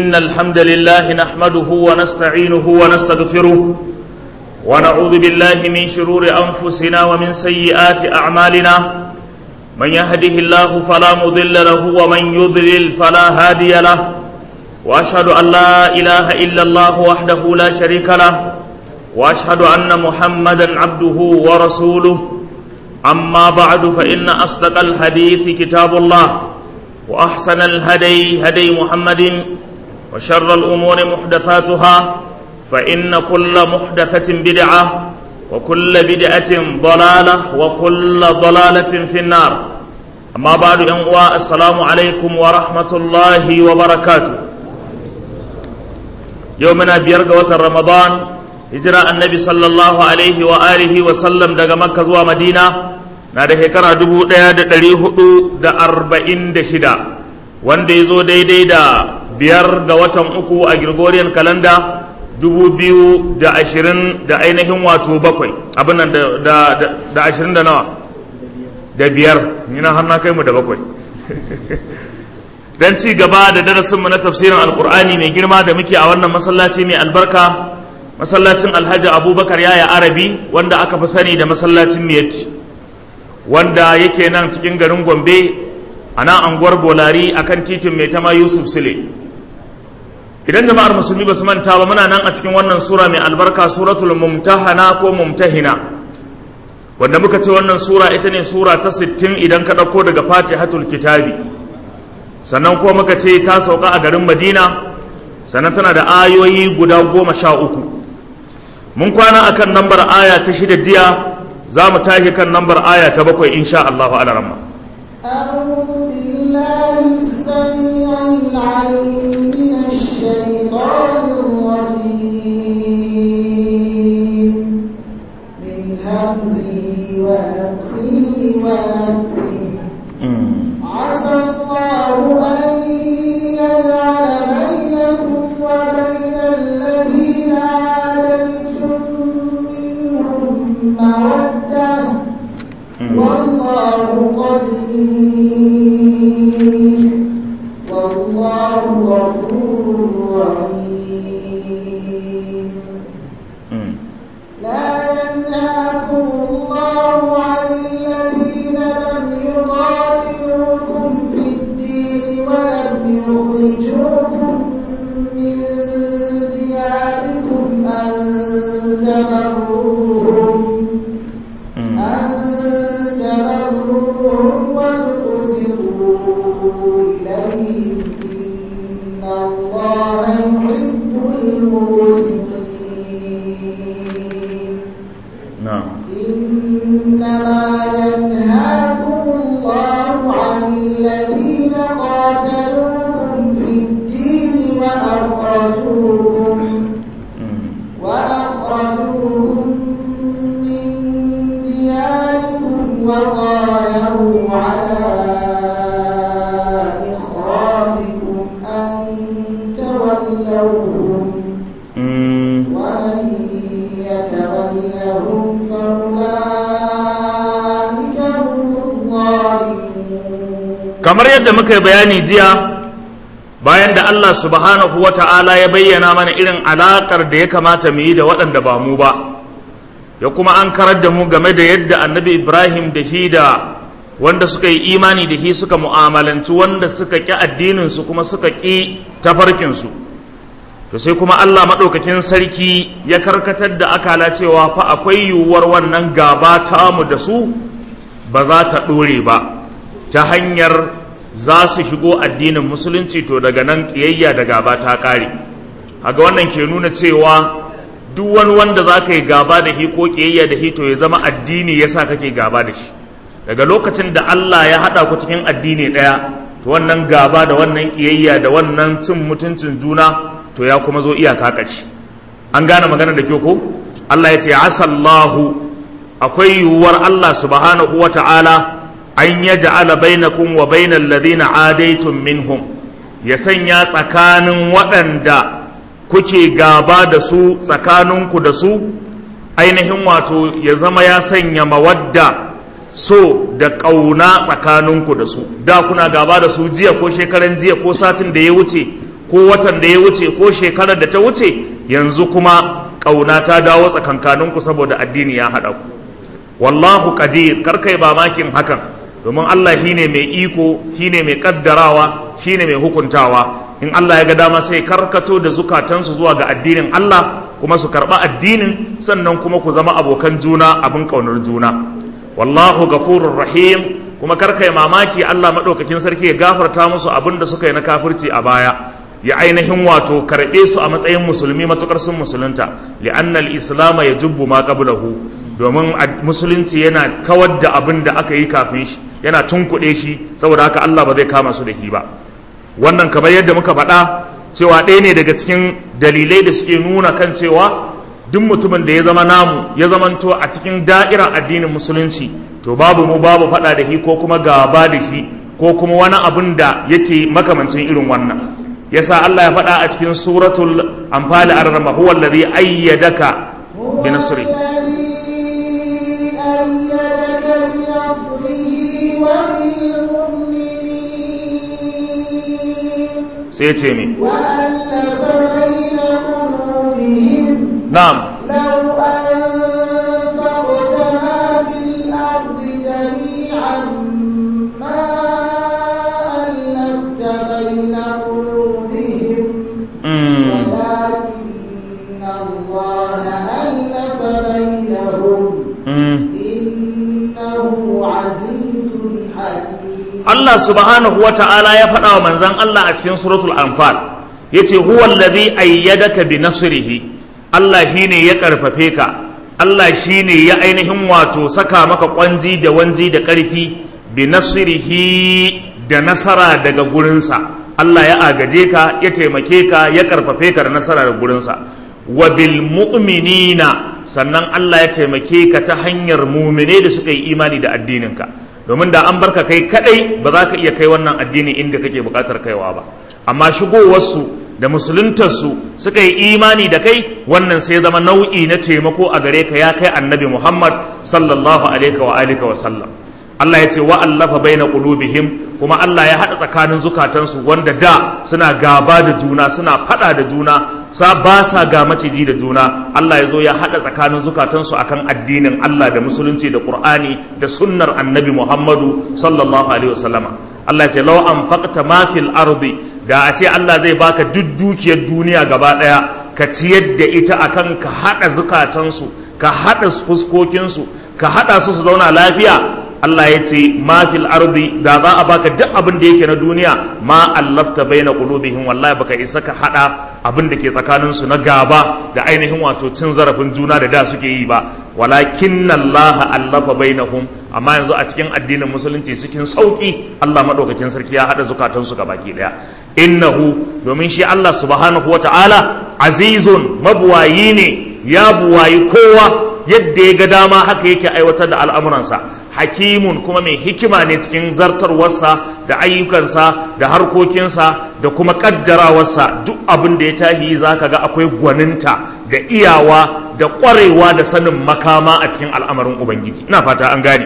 إن الحمد لله نحمده ونستعينه ونستغفره ونعوذ بالله من شرور أنفسنا ومن سيئات أعمالنا من يهده الله فلا مضل له ومن يضلل فلا هادي له وأشهد أن لا إله إلا الله وحده لا شريك له وأشهد أن محمدا عبده ورسوله أما بعد فإن أصدق الحديث كتاب الله وأحسن الهدي هدي محمد وشر الأمور محدثاتها فإن كل محدثة بدعة وكل بدعة ضلالة وكل ضلالة في النار أما بعد أنواء السلام عليكم ورحمة الله وبركاته يومنا بيرقوة رمضان هجرة النبي صلى الله عليه وآله وسلم دقى مكة زوى مدينة na da shekara dubu ɗaya da ɗari hudu da arba'in da shida wanda ya zo daidai da biyar ga watan uku a Gregorian kalanda dubu biyu da ashirin da ainihin wato bakwai abin nan da ashirin da nawa da biyar ni na har na kai mu da bakwai don ci gaba da darasinmu na tafsirin alkur'ani mai girma da muke a wannan masallaci mai albarka masallacin alhaji abubakar yaya arabi wanda aka fi sani da masallacin miyatti wanda yake nan cikin garin gombe a nan anguwar bolari akan titin mai tama yusuf sule idan jama'ar musulmi ba su manta ba muna nan a cikin wannan sura mai albarka suratul mumtahana ko mumtahina wanda muka ce wannan sura ita ne sura ta 60 idan ka ɗauko daga fatihatul kitabi sannan kuma muka ce ta sauka a garin madina sannan tana da ayoyi guda goma sha uku mun kwana akan lambar aya ta shida jiya za mu tashi kan lambar aya ta bakwai insha Allahu ala ramma. أعوذ بالله السميع العليم من الشيطان الرجيم من همزه ونفخه ونفخه عسى الله أن يجعل بينكم وبين الذين عاديتم منهم مودة والله قدير والله غفور رحيم لا ينهاكم الله عن الذين لم يقاتلوكم في الدين ولم يخرجوكم من دياركم أن تبروهم أن تبروهم وتقسطوا إليهم إن الله يحب المقسطين na'am إنما ينهاكم الله عن الذين قاتلوكم في الدين وأخرجوكم وأخرجوكم من دياركم وظاهروا على إخراجكم أن تولوهم ومن يتولهم فأولئك هم الظالمون kamar yadda muka yi bayani jiya bayan da Allah subhanahu wa ta'ala ya bayyana mana irin alaƙar da ya kamata mu yi da waɗanda ba mu ba ya kuma an karar da mu game da yadda annabi Ibrahim da shi da wanda suka yi imani da shi suka mu'amalanci wanda suka ƙi addininsu kuma suka ƙi tafarkinsu to sai kuma Allah maɗaukakin sarki ya karkatar da akala cewa fa akwai yiwuwar wannan gaba tamu da su ba za ta ɗore ba ta hanyar za su shigo addinin musulunci to daga nan ƙiyayya da gaba ta ƙare haga wannan ke nuna cewa duk wani wanda za ka yi gaba da shi ko ƙiyayya da shi to ya zama addini ya sa kake gaba da shi daga lokacin da Allah ya haɗa ku cikin addini ɗaya to wannan gaba da wannan ƙiyayya da wannan cin mutuncin juna to ya kuma zo iyaka ƙarshe an gane magana da kyau ko Allah ya ce asallahu akwai yiwuwar Allah subhanahu wa ta'ala an ya ja'ala bainakum wa bainal ladina adaitum minhum ya sanya tsakanin waɗanda kuke gaba da su tsakaninku da su ainihin wato ya zama ya sanya mawadda so da ƙauna tsakaninku da su da kuna gaba da su jiya ko shekaran jiya ko satin da ya wuce ko watan da ya wuce ko shekarar da ta wuce yanzu kuma ƙauna ta dawo tsakankaninku saboda addini ya haɗa ku wallahu qadir kar kai mamakin hakan domin Allah shine mai iko shine mai kaddarawa shine mai hukuntawa in Allah ya ga dama sai karkato da zukatansu zuwa ga addinin Allah kuma su karɓa addinin sannan kuma ku zama abokan juna abin ƙaunar juna wallahu gafurur rahim kuma karkai mamaki Allah maɗaukakin sarki ya gafarta musu abin da suka yi na kafirci a baya ya ainihin wato karɓe su a matsayin musulmi matukar sun musulunta li'anna al-islam ya jubbu ma qablahu domin musulunci yana kawar da abin da aka yi kafin shi yana tunkuɗe shi saboda haka Allah ba zai kama su da shi ba wannan kamar yadda muka faɗa cewa ɗaya ne daga cikin dalilai da suke nuna kan cewa duk mutumin da ya zama namu ya zamanto a cikin da'irar addinin musulunci to babu mu babu faɗa da shi ko kuma gaba da shi ko kuma wani abin da yake makamancin irin wannan yasa Allah ya faɗa a cikin suratul anfal ar-rama huwa alladhi ayyadaka bi nasri sai ce mi وألف بين قلوبهم na'am لو أنفقت ما في الأرض جميعا ما ألفت بين قلوبهم mm. ولكن الله ألف بينهم Mm. إنه عزيز حكيم Allah subhanahu wa ta'ala ya faɗa wa manzan Allah a cikin suratul anfal yace huwa allazi ayyadaka bi nasrihi Allah shine ya karfafe ka Allah shine ya ainihin wato saka maka kwanji da wanji da ƙarfi bi nasrihi da nasara daga gurinsa Allah ya agaje ka ya taimake ka ya karfafe ka da nasara daga gurinsa wa bil mu'minina sannan Allah ya taimake ka ta hanyar mumine da suka yi imani da addininka domin da an barka kai kadai ba za ka iya kai wannan addini inda kake bukatar kaiwa ba amma shigowarsu da musuluntarsu suka yi imani da kai wannan sai zama nau'i na taimako a gare ka ya kai annabi muhammad sallallahu alaihi wa alihi wa sallam Allah ya ce wa allafa baina qulubihim kuma Allah ya hada tsakanin zukatansu wanda da suna gaba da juna suna fada da juna sa ba sa ga maciji da juna Allah ya zo ya hada tsakanin zukatansu akan addinin Allah da musulunci da Qur'ani da sunnar Annabi Muhammadu sallallahu alaihi wasallama Allah ya ce law anfaqta ma fil ardi da a ce Allah zai baka duk dukiyar duniya gaba daya ka ciyar da ita akan ka hada zukatansu ka hada fuskokinsu ka hada su su zauna lafiya Allah ya ce ma fil ardi da za a baka duk abin da yake na duniya ma allafta baina qulubihim wallahi baka isa ka hada abin da ke tsakanin su na gaba da ainihin wato cin zarafin juna da da suke yi ba walakin Allah allafa bainahum amma yanzu a cikin addinin musulunci cikin sauki Allah madaukakin sarki ya hada zukatan su gabaki daya innahu domin shi Allah subhanahu wataala azizun mabuwayi ne ya buwayi kowa yadda ya ga dama haka yake aiwatar da al'amuransa hakimun kuma mai hikima ne cikin zartarwarsa da ayyukansa da harkokinsa da kuma kaddarawarsa duk abin da ya tahi za ka ga akwai gwaninta da iyawa da ƙwarewa da sanin makama a cikin al'amarin ubangiji ina fata an gane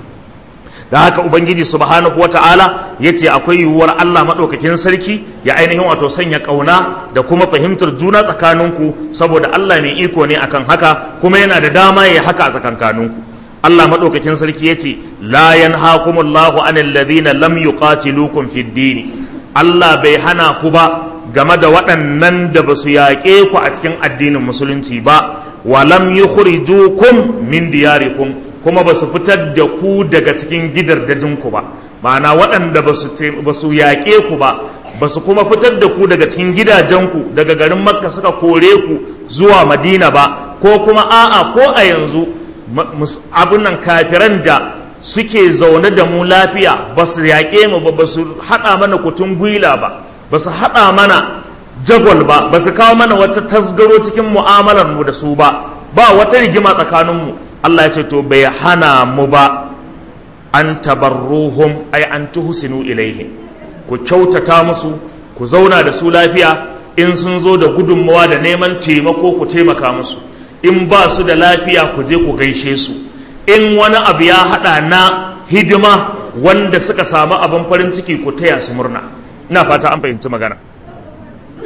da haka ubangiji subhanahu wata'ala ya ce akwai yiwuwar allah maɗaukakin sarki ya ainihin wato sanya ƙauna da kuma fahimtar juna tsakaninku saboda allah mai iko ne akan haka kuma yana da dama ya haka a tsakankaninku Allah maɗaukakin sarki ya ce la yanhakumullahu anil ladhina lam yuqatilukum fid din Allah bai hana ku ba game da waɗannan da ba su yaƙe ku a cikin addinin musulunci ba wa lam yukhrijukum min diyarikum kuma ba su fitar da ku daga cikin gidardajinku ba ma'ana waɗanda ba su yaƙe ku ba ba su kuma fitar da ku daga cikin gidajenku daga garin makka suka kore ku zuwa madina ba ko kuma a'a ko a yanzu abin nan kafiran da suke zaune da mu lafiya ba su yaƙe mu ba ba su haɗa mana kutun gwila ba ba su haɗa mana jagwal ba ba su kawo mana wata tasgaro cikin mu'amalar mu da su ba ba wata rigima tsakaninmu Allah ya ce to bai hana mu ba an tabarruhum ay an tuhsinu ilaihim ku kyautata musu ku zauna da su lafiya in sun zo da gudunmawa da neman taimako ku taimaka musu in ba su da lafiya ku je ku gaishe su in wani abu ya haɗa na hidima wanda suka samu abin farin ciki ku taya su murna ina fata an fahimci magana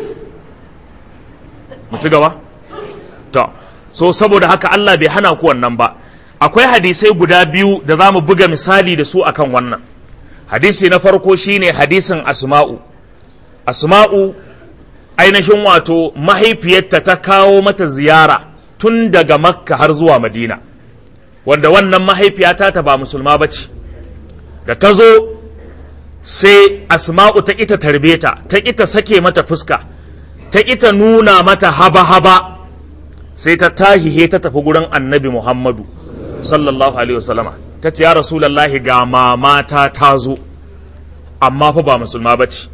mu ci gaba to so saboda haka Allah bai hana ku wannan ba akwai hadisai guda biyu da za mu buga misali da su akan wannan hadisi na farko shine hadisin asma'u asma'u ainihin wato mahaifiyarta ta kawo mata ziyara tun daga makka har zuwa madina wanda wannan mahaifiyata ta ba musulma ba ce da ta zo sai asma'u ta ita tarbe ta ta ita sake mata fuska ta ita nuna mata haba-haba sai ta tahihe ta tafi gurin annabi muhammadu sallallahu alaihi wasallama ta ce ya rasulallahi ga mamata ta zo amma fa ba musulma ba ce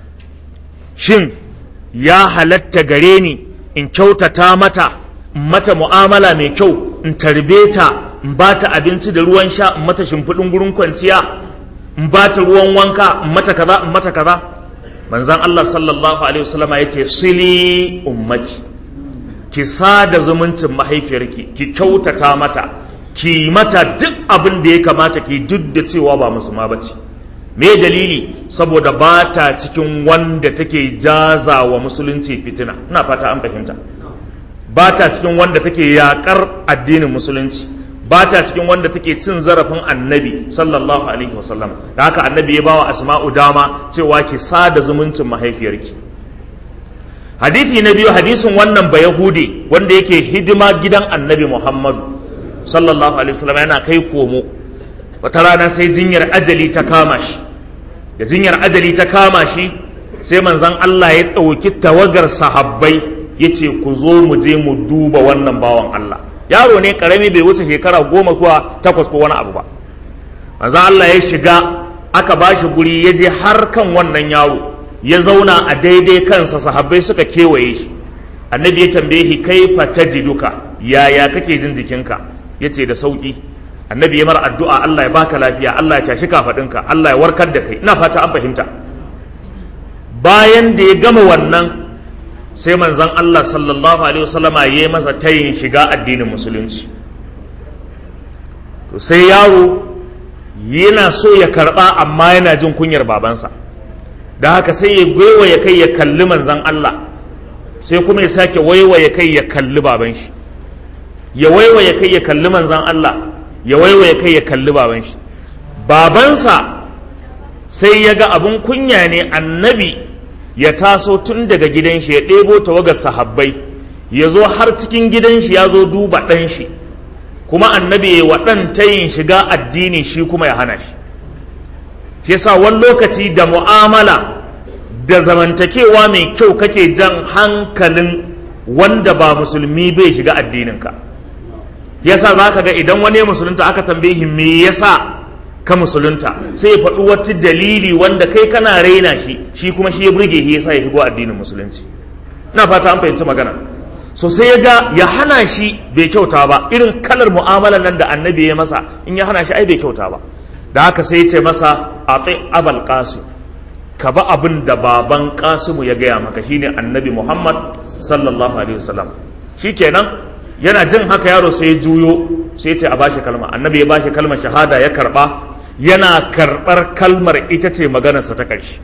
shin ya halatta gare ni in kyautata mata in mata mu'amala mai kyau in tarbe ta in ba ta abinci da ruwan sha in mata shimfiɗin gurin kwanciya in ba ta ruwan wanka in mata kaza in mata kaza manzan Allah sallallahu alaihi wasallama ya ce sili ummaki ki sada zumuncin mahaifiyarki ki kyautata mata ki mata duk abin da ya kamata ki duk da cewa ba musulma ba ce me dalili saboda ba ta cikin wanda take jaza wa musulunci fitina ina fata an fahimta ba ta cikin wanda take yakar addinin musulunci ba ta cikin wanda take cin zarafin annabi sallallahu alaihi wasallam da haka annabi ya bawa asma'u dama cewa ki sada zumuncin mahaifiyarki hadisi na biyu hadisin wannan ba yahudi wanda yake hidima gidan annabi muhammadu sallallahu alaihi wasallam yana kai komo wata rana sai jinyar ajali ta kama shi da jinyar ajali ta kama shi sai manzon Allah ya ɗauki tawagar sahabbai ya ce ku zo mu je mu duba wannan bawan Allah yaro ne karami bai wuce shekara goma kuwa takwas ko wani abu ba manzon Allah ya shiga aka ba shi guri ya je har kan wannan yaro ya zauna a daidai kansa sahabbai suka kewaye shi annabi ya tambaye shi kaifa tajiduka yaya kake jin jikinka yace da sauki annabi ya mara addu'a Allah ya baka lafiya Allah ya tashi kafadinka Allah ya warkar da kai ina fata an fahimta bayan da ya gama wannan sai manzon Allah sallallahu alaihi wasallama ya yi masa tayin shiga addinin musulunci to sai yaro yana so ya karba amma yana jin kunyar babansa da haka sai ya ya kai ya kalli manzan Allah sai kuma ya sake waiwaye kai ya kalli baban shi ya waiwaye kai ya kalli manzan Allah ya waiwaye kai ya kalli baban shi babansa sai ya ga abin kunya ne annabi ya taso tun daga gidan shi ya ɗebo tawagar sahabbai ya zo har cikin gidan shi ya zo duba ɗan shi kuma annabi ya waɗan tayin shiga addini shi kuma ya hana shi shi yasa wani lokaci da mu'amala da zamantakewa mai kyau kake jan hankalin wanda ba musulmi bai shiga addininka yasa za ka ga idan wani musulunta aka tambaye me yasa ka musulunta sai ya faɗi wata dalili wanda kai kana raina shi shi kuma shi ya burge shi yasa ya shigo addinin musulunci ina fata an fahimci magana so sai ya ga ya hana shi bai kyauta ba irin kalar mu'amalar nan da annabi ya masa in ya hana shi ai bai kyauta ba da haka sai ce masa a abal qasim ka ba abin da baban kasimu ya gaya maka shine annabi muhammad sallallahu alaihi wasallam shikenan yana jin haka yaro sai ya juyo sai ce a bashi kalma annabi ya bashi kalmar shahada ya karba yana karbar kalmar ita ce maganarsa ta ƙarshe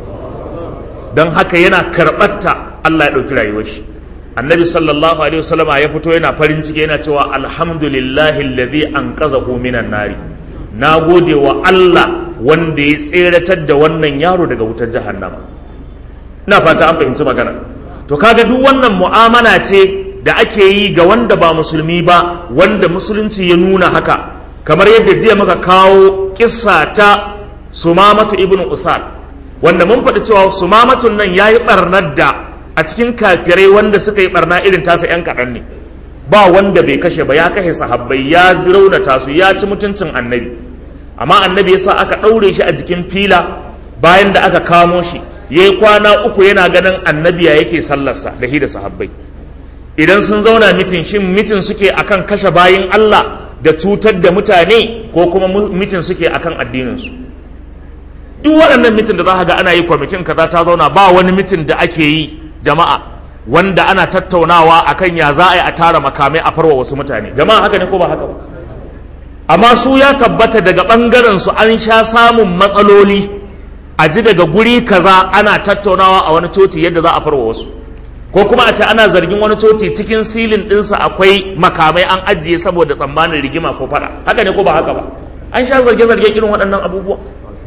don haka yana karɓarta allah ya ɗauki rayuwar shi annabi sallallahu alaihi wasallam ya fito yana farin ciki yana cewa alhamdulillahi alladhi anqadhahu minan nari na gode wa Allah wanda ya tseratar da wannan yaro daga wutar jahannama ina fata an fahimci magana to kaga duk wannan mu'amala ce da ake yi ga wanda ba musulmi ba wanda musulunci ya nuna haka kamar yadda jiya muka kawo kissa ta sumamatu ibn usal wanda mun faɗi cewa sumamatun nan yayi barnar da a cikin kafirai wanda suka yi barna irin tasa yan kaɗan ne ba wanda bai kashe ba ya kashe sahabbai ya raunata su ya ci mutuncin annabi amma annabi yasa aka ɗaure shi a jikin fila bayan da aka kamo shi ya yi kwana uku yana ganin annabi ya yake sallarsa da shi da sahabbai idan sun zauna mitin shin mitin suke akan kashe bayin Allah da cutar da mutane ko kuma mitin suke akan addininsu duk waɗannan mitin da za ga ana yi kwamitin kaza ta zauna ba wani mitin da ake yi jama'a wanda ana tattaunawa akan ya za a yi a tara makamai a farwa wasu mutane jama'a haka ne ko ba haka ba amma su ya tabbata daga ɓangaren su an sha samun matsaloli a ji daga guri kaza ana tattaunawa a wani coci yadda za a farwa wasu ko kuma a ce ana zargin wani coci cikin silin ɗinsa akwai makamai an ajiye saboda tsammanin rigima ko fada haka ne ko ba haka ba an sha zarge-zarge irin waɗannan abubuwa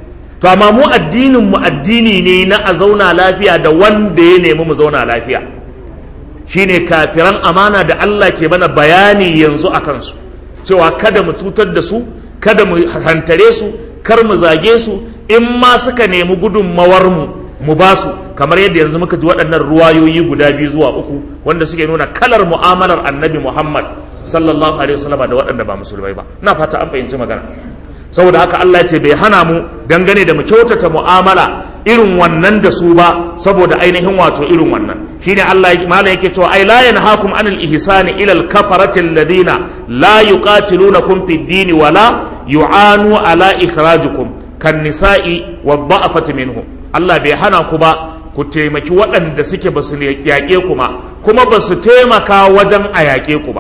to amma mu addinin mu addini ne na a zauna lafiya da wanda ya nemi mu zauna lafiya shine kafiran amana da Allah ke mana bayani yanzu a kansu cewa kada mu cutar da su kada mu hantare su kar mu zage su in ma suka nemi gudunmawar mu mu ba su kamar yadda yanzu muka ji waɗannan ruwayoyi guda biyu zuwa uku wanda suke nuna kalar mu'amalar annabi Muhammad sallallahu alaihi wasallam da waɗanda ba musulmai ba ina fata an fahimci magana saboda haka Allah ya ce bai hana mu dangane da mu kyautata mu'amala irin wannan da su ba saboda ainihin wato irin wannan shine Allah malam yake cewa ai la yanhaakum anil ihsani ila al kafarati alladhina la yuqatilunakum fid din wa la yu'anu ala ikhrajikum kan nisa'i wa dha'afati minhum Allah bai hana ku ba ku taimaki waɗanda suke ba su yaƙe ku ma kuma ba su taimaka wajen a yaƙe ku ba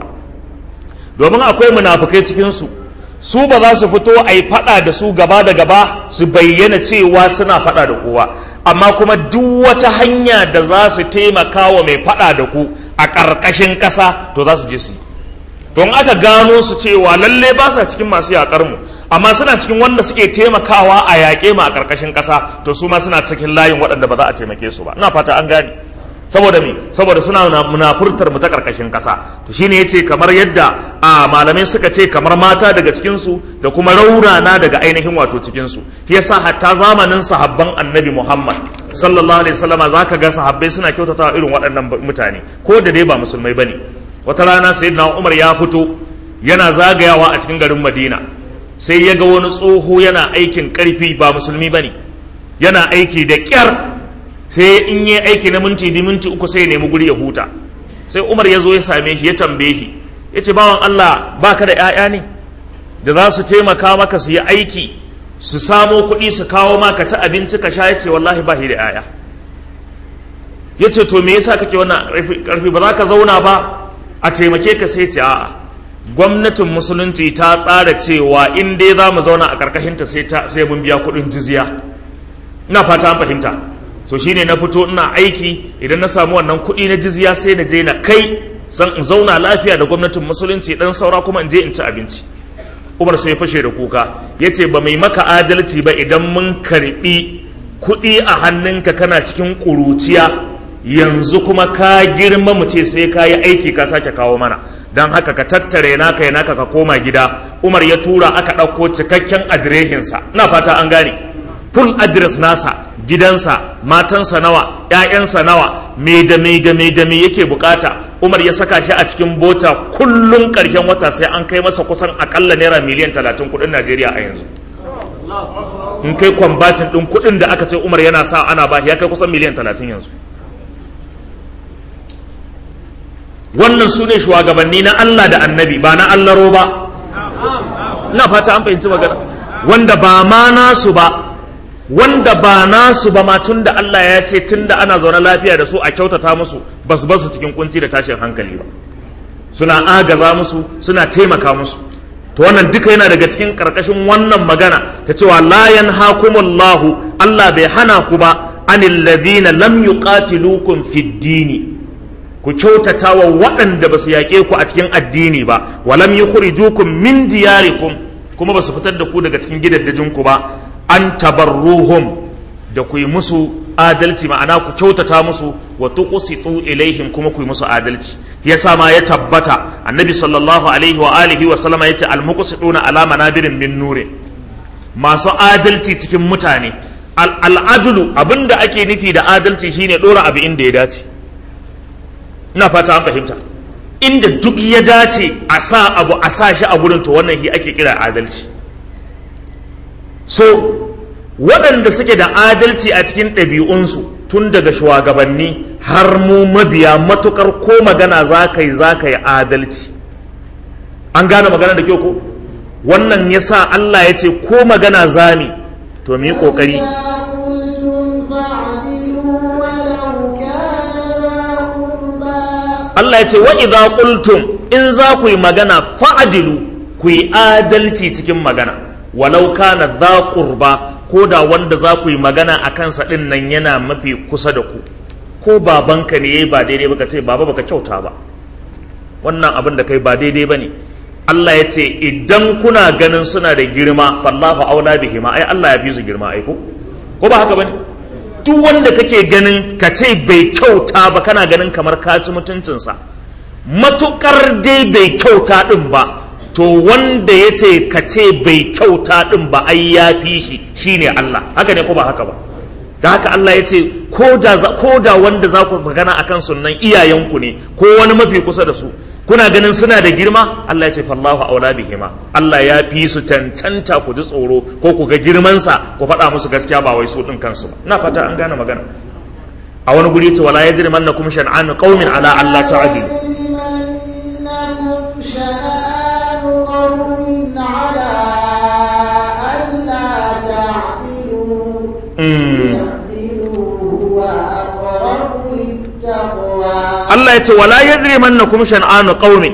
domin akwai munafukai cikinsu su ba za su fito a yi faɗa da su gaba da gaba su bayyana cewa suna faɗa da kowa amma kuma duk wata hanya da za su taimaka wa mai faɗa da ku a ƙarƙashin ƙasa to za su je su yi to in aka gano su cewa lalle ba sa cikin masu yaƙar mu amma suna cikin wanda suke taimakawa a yaƙe mu a ƙarƙashin ƙasa to su ma suna cikin layin waɗanda ba za a taimake su ba ina fata an gane saboda me saboda suna munafurtar mu ta karkashin kasa to shine yace kamar yadda a malamai suka ce kamar mata daga cikin su da kuma raurana daga ainihin wato cikin su shi yasa hatta zamanin sahabban annabi Muhammad sallallahu alaihi wasallama zaka ga sahabbai suna kyautatawa irin waɗannan mutane ko da dai ba musulmai bane wata rana sayyidina Umar ya fito yana zagayawa a cikin garin Madina sai ya ga wani tsoho yana aikin karfi ba musulmi bane yana aiki da kyar sai in yi aiki na minti di minti uku sai ya nemi guri ya huta sai umar ya zo ya same shi ya tambaye shi ya ce bawan allah ba ka da 'ya'ya ne da za su taimaka maka su yi aiki su samo kuɗi su kawo maka ta abinci ka sha ya ce wallahi ba shi da 'ya'ya ya ce to me yasa kake wannan ƙarfi ba za ka zauna ba a taimake ka sai ce a'a gwamnatin musulunci ta tsara cewa in dai za mu zauna a ƙarƙashinta sai mun biya kuɗin jizya ina fata an fahimta so shine na fito ina aiki idan na samu wannan kuɗi na jizya sai na je na kai san in zauna lafiya da gwamnatin musulunci dan saura kuma in je in ci abinci umar sai fashe da kuka ya ce ba mai maka adalci ba idan mun karɓi kuɗi a hannunka kana cikin ƙuruciya yanzu kuma ka girma mu ce sai ka yi aiki ka sake kawo mana don haka ka tattare naka ya naka ka koma gida umar ya tura aka ɗauko cikakken adireshinsa ina fata an gane full address nasa gidansa matansa nawa ‘ya'yansa nawa me da me da me da me yake bukata umar ya saka shi a cikin bota kullum ƙarshen wata sai an kai masa kusan akalla naira miliyan talatin kuɗin najeriya a yanzu in kai kwambatin ɗin kuɗin da aka ce umar yana sa ana ba ya kai kusan miliyan talatin yanzu wannan su ne shugabanni na allah da annabi ba na allaro ba ina fata an fahimci magana wanda ba ma nasu ba wanda ba nasu ba ma tun da Allah ya ce tun da ana zaune lafiya da su a kyautata musu ba su basu cikin kunci da tashin hankali ba suna agaza musu suna taimaka musu to wannan duka yana daga cikin karkashin wannan magana ta cewa la yanhakumullahu Allah bai hana ku ba anil ladina lam yuqatilukum fid dini ku kyautata wa waɗanda ba su yaƙe ku a cikin addini ba walam yukhrijukum min diyarikum kuma ba su fitar da ku daga cikin gidaddajinku ba an tabarruhum da ku yi musu adalci ma'ana ku kyautata musu wa tuqsitu ilaihim kuma ku yi musu adalci yasa ma ya tabbata annabi sallallahu alaihi wa alihi wa sallama yace al muqsituna ala manabirin min nure masu adalci cikin mutane al adlu abinda ake nufi da adalci shine dora abu inda ya dace ina fata an fahimta inda duk ya dace a sa abu a sa shi a gurin to wannan shi ake kira adalci so waɗanda suke da adalci a cikin ɗabi'unsu tun daga shugabanni har mu mabiya matukar ko magana za ka yi za ka yi adalci an gane magana da kyau ko wannan ya sa Allah ya ce ko magana zami to mu yi ƙoƙari Allah ya ce wa idza qultum in za ku yi magana fa'adilu ku yi adalci cikin magana walau kana za qurba ko da wanda za ku yi magana a kansa ɗin nan yana mafi kusa da ku ko babanka ne yayi ba daidai ba ka ce baba baka kyauta ba wannan abin da kai ba daidai ba ne Allah ya ce idan kuna ganin suna da girma fallahu aula bihi ma ai Allah ya fi su girma ai ko ko ba haka bane duk wanda kake ganin ka ce bai kyauta ba kana ganin kamar ka ci mutuncinsa matukar dai bai kyauta din ba to wanda ya ce ka ce bai kyauta din ba ai ya fi shi shine Allah haka ne ko ba haka ba da haka Allah ya ce ko da wanda za ku magana akan sunan iyayenku ne ko wani mafi kusa da su kuna ganin suna da girma Allah ya ce fallahu aula bihima Allah ya fi su cancanta ku ji tsoro ko ku ga girmansa ku faɗa musu gaskiya ba wai su ɗin kansu ba ina fata an gane magana a wani guri ce wala yajrimannakum shan'anu qaumin ala alla ta'dilu يجرمنكم شنآن قوم على ألا تعدلوا اعدلوا هو أقرب للتقوى Allah ya ce wala yajrimannakum shan'anu qaumin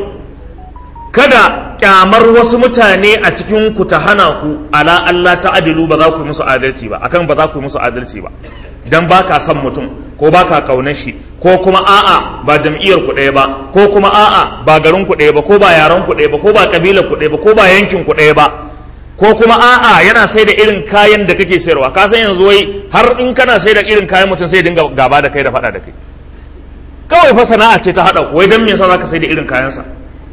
kada kyamar wasu mutane a cikin ku ta hana ku ala Allah ta'dilu ba za ku yi musu adalci ba akan ba za ku yi musu adalci ba dan baka son mutum ko baka kaunar shi ko kuma a'a ba jam'iyyar ku ɗaya ba ko kuma a'a ba garin ku ɗaya ba ko ba yaran ku ɗaya ba ko ba kabilar ku ɗaya ba ko ba yankin ku ɗaya ba ko kuma a'a yana sai da irin kayan da kake sayarwa ka san yanzu wai har in kana sai da irin kayan mutum sai dinga gaba da kai da faɗa da kai kawai fa sana'a ce ta haɗa wai dan me yasa zaka sai da irin kayansa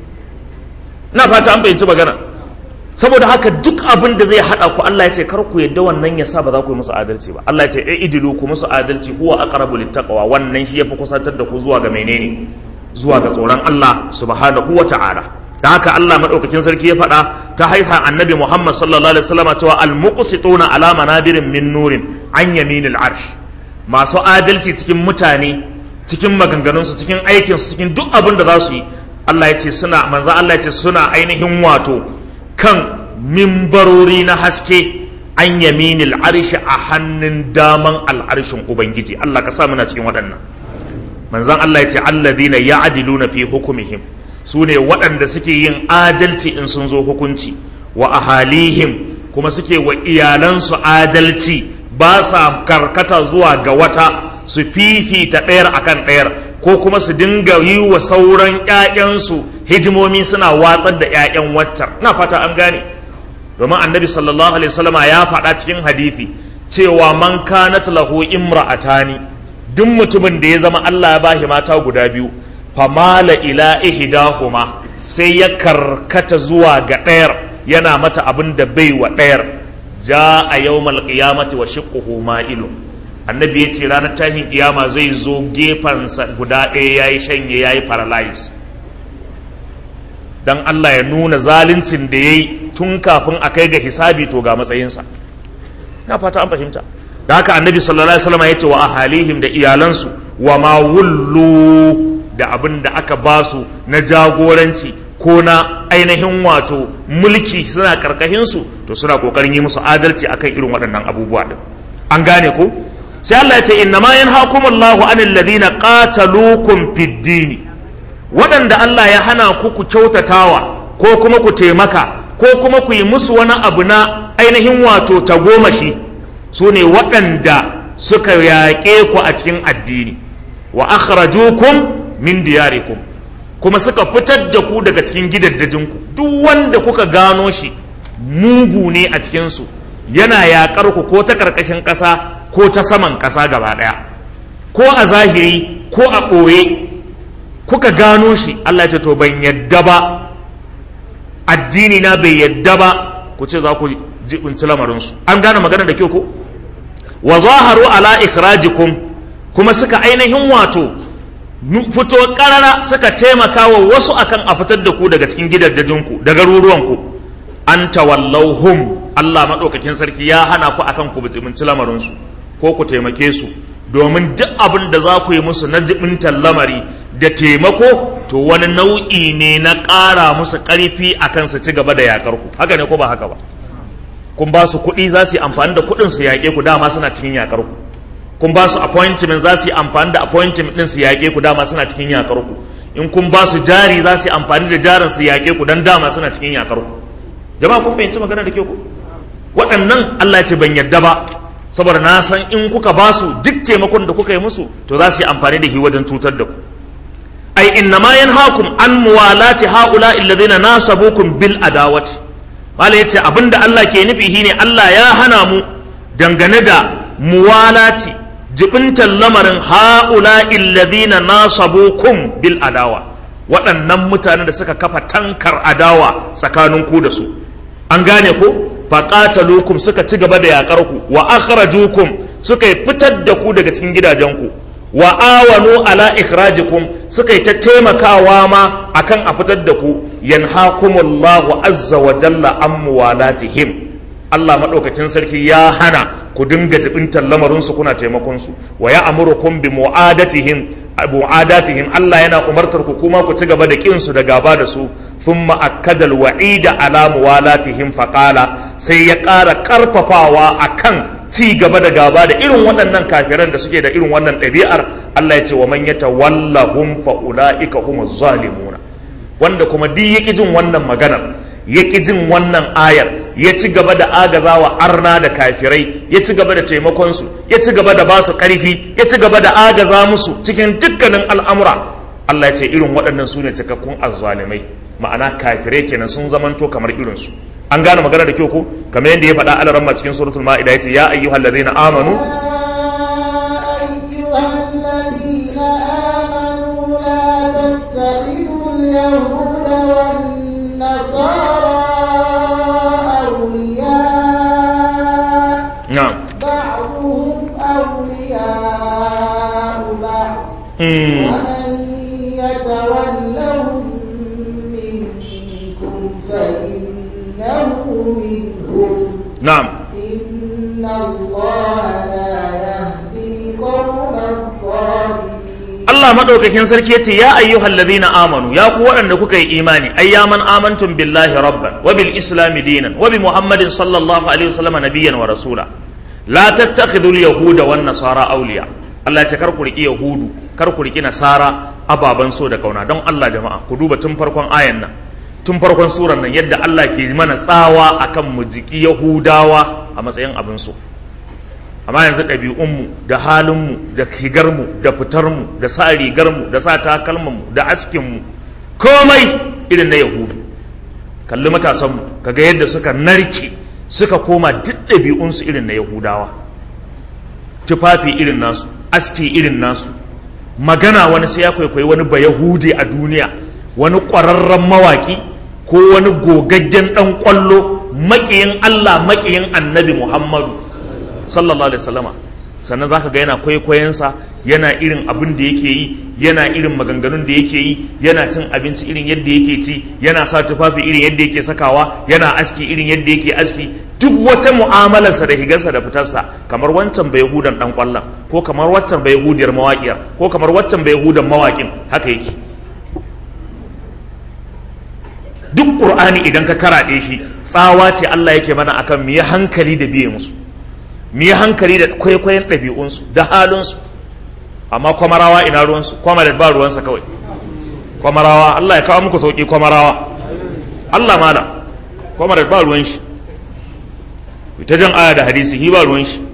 na fata an fahimci magana saboda haka duk abin da zai haɗa ku Allah ya ce kar ku yadda wannan ya sa ba za ku yi musu adalci ba Allah ya ce e idilu ku musu adalci huwa aqrabu littaqwa wannan shi yafi kusantar da ku zuwa ga menene zuwa ga tsoron Allah subhanahu wa ta'ala da haka Allah madaukakin sarki ya faɗa ta haifa annabi Muhammad sallallahu alaihi wasallam cewa al-muqsituna ala manabirin min nurin an yaminil arsh masu adalci cikin mutane cikin maganganunsu cikin aikinsu cikin duk abin da za su yi Allah ya ce suna manzo Allah ya ce suna ainihin wato kan mimbarori na haske an yaminil arshi a hannun daman al'arshin ubangiji Allah ka sa muna cikin waɗannan manzon Allah ya ce alladhina ya'diluna fi hukumihim su ne waɗanda suke yin adalci in sun zo hukunci wa ahalihim kuma suke wa iyalansu adalci ba sa karkata zuwa ga wata su fifita ɗayar akan ɗayar ko kuma su dinga yi wa sauran ƴaƴansu hidimomi suna watsar da ƴaƴan waccar na fata an gane domin annabi sallallahu alaihi wasallam ya faɗa cikin hadisi cewa man kanat lahu imra'atani duk mutumin da ya zama Allah ya bashi mata guda biyu famala ila ihdahuma sai ya karkata zuwa ga ɗayar yana mata abin da bai wa ɗayar ja a yawmal qiyamati wa shiqquhu ma'ilun annabi ya ce ranar tashin kiyama zai zo gefensa guda ɗaya ya yi shanye ya yi paralyze don Allah ya nuna zaluncin da ya yi tun kafin a kai ga hisabi to ga matsayinsa na fata an fahimta da haka annabi sallallahu alaihi wasallam ya ce wa ahalihim da iyalansu wa ma wullu da abin da aka basu na jagoranci ko na ainihin wato mulki suna karkashinsu to suna kokarin yi musu adalci akan irin waɗannan abubuwa din an gane ko sai Allah ya ce inna ma yanhakumullahu anil ladina qataluukum fid dini waɗanda Allah ya hana ku ku kyautatawa ko kuma ku taimaka ko kuma ku yi musu wani abu na ainihin wato tagomashi su ne waɗanda suka yaƙe ku a cikin addini wa akhrajukum min diyarikum kuma suka fitar da ku daga cikin gidaddajinku duk wanda kuka gano shi mugu ne a cikinsu yana yaƙar ku ko ta ƙarƙashin ƙasa ko ta saman ƙasa gaba ɗaya ko a zahiri ko a ɓoye kuka gano shi Allah ce to ban yadda ba addini na bai yadda ba ku ce za ku jibinci lamarinsu an gane magana da kyau ko wa zaharu ala ikhrajikum kuma suka ainihin wato fito karara suka taimaka wa wasu akan a fitar da ku daga cikin gidajenku da garuruwanku an tawallauhum Allah maɗaukakin sarki ya hana ku akan ku jibinci lamarinsu ko ku taimake su domin duk abin da za ku yi musu na jibintar lamari da taimako to wani nau'i ne na ƙara musu ƙarfi akan su ci gaba da yaƙar ku haka ne ko ba haka ba kun ba su kuɗi za su yi amfani da kuɗin su yaƙe ku dama suna cikin yaƙar ku kun ba su appointment za su yi amfani da appointment ɗin su yaƙe ku dama suna cikin yaƙar ku in kun ba su jari za su yi amfani da jarin su yaƙe ku dan dama suna cikin yaƙar ku jama'a kun fahimci magana da ke ku waɗannan Allah ce ban yadda ba saboda na san in kuka ba su duk taimakon da kuka yi musu to za su yi amfani da shi wajen cutar da ku ai inna ma yanhaakum an muwalati haula alladhina nasabukum bil adawati mala yace abinda Allah ke nufi shine Allah ya hana mu dangane da muwalati jibintan lamarin haula alladhina nasabukum bil adawa waɗannan mutanen da suka kafa tankar adawa tsakanin ku da su an gane ko faqatalukum suka ci gaba da yakar ku wa akhrajukum suka fitar da ku daga cikin gidajenku wa awanu ala ikhrajikum suka yi ta taimakawa ma akan a fitar da ku yanhakumullahu azza wa jalla an muwalatihim Allah madaukakin sarki ya hana ku dinga jibintar lamarin su kuna taimakon su wa ya'murukum bi mu'adatihim mu'adatihim Allah yana umartar ku kuma ku ci gaba da kin su da gaba da su thumma akkada alwa'ida ala muwalatihim faqala sai ya ƙara ƙarfafawa akan ci gaba da gaba da irin waɗannan kafiran da suke da irin wannan ɗabi'ar Allah ya ce wa man yatawallahum fa ulaika humuz zalimuna wanda kuma duk yaki jin wannan maganar yaki jin wannan ayar ya ci gaba da agazawa arna da kafirai ya ci gaba da taimakon su ya ci gaba da basu ƙarfi ya ci gaba da agaza musu cikin dukkanin al'amura Allah ya ce irin waɗannan su ne cikakkun azzalimai ma'ana kafirai kenan sun zamanto kamar irinsu an gane magana da kyau ko kamar yadda ya faɗa alaran ma cikin suratul ma'ida yace ya ayyuhal ladina amanu نعم بعضهم أولياء بعض ومن يتولهم منكم فإنه منهم نعم إن الله لا يهدي القوم الظالمين Allah madaukakin sarki yace ya ayyuhal ladhina amanu ya ku waɗanda kuka yi imani ayyaman amantum billahi rabban wa bil islami dinan wa bi muhammadin sallallahu alaihi wasallam nabiyyan wa rasula la tattakhidul yahuda wan nasara awliya Allah ya ce kar ku riki yahudu kar ku riki nasara ababan so da kauna don Allah jama'a ku duba tun farkon ayan nan tun farkon suran nan yadda Allah ke mana tsawa akan mu jiki yahudawa a matsayin abin so amma yanzu ɗabi'unmu da halinmu da higarmu da fitarmu da sa rigarmu da sa takalmanmu da askinmu komai irin na yahudu kalli matasanmu kaga yadda suka narke suka koma duk ɗabi'unsu irin na yahudawa tufafi irin nasu aski irin nasu magana wani sai ya kwaikwayi wani ba yahudi a duniya wani ƙwararren mawaƙi ko wani gogaggen ɗan ƙwallo maƙiyin allah maƙiyin annabi muhammadu sallallahu alaihi wasallama sannan zaka ga yana kwaikwayonsa yana irin abin da yake yi yana irin maganganun da yake yi yana cin abinci irin yadda yake ci yana sa tufafi irin yadda yake sakawa yana aski irin yadda yake aski duk wata mu'amalarsa da higarsa da fitarsa kamar wancan bai hudan dan kwallon ko kamar waccan bai hudiyar mawaƙiyar ko kamar waccan bai hudan mawaƙin haka yake duk qur'ani idan ka karaɗe shi tsawa ce Allah yake mana akan mu yi hankali da biye musu mu yi hankali da kwaikwayon ɗabi'unsu da halinsu amma kwamarawa ina ruwansu kwamarat ba ruwansa kawai kwamarawa Allah ya kawo muku sauƙi kwamarawa Allah mala kwamarat ba ruwan shi ta jan aya da hadisi hi ba ruwan shi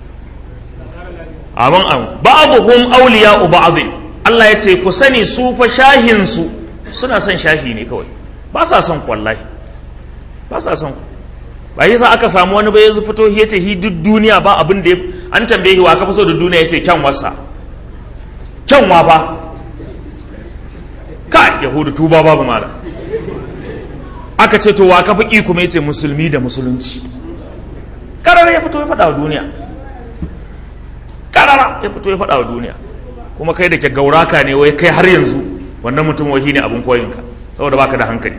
amin amin ba'abuhum awliya'u ba'dhin Allah ya ce ku sani su fa shahin su suna son shahi ne kawai ba sa son ku wallahi ba sa son ku ba yasa aka samu wani bai yanzu fito ya ce hi duk duniya ba abin da an tambaye shi wa ka fi so da duniya yace kyan wasa kyan wa fa ka yahudu tuba babu mala aka ce to wa ka fi ki kuma yace musulmi da musulunci karara ya fito ya faɗa wa duniya karara ya fito ya faɗa wa duniya kuma kai da ke gauraka ne wai kai har yanzu wannan mutum wahi ne abin koyinka saboda baka da hankali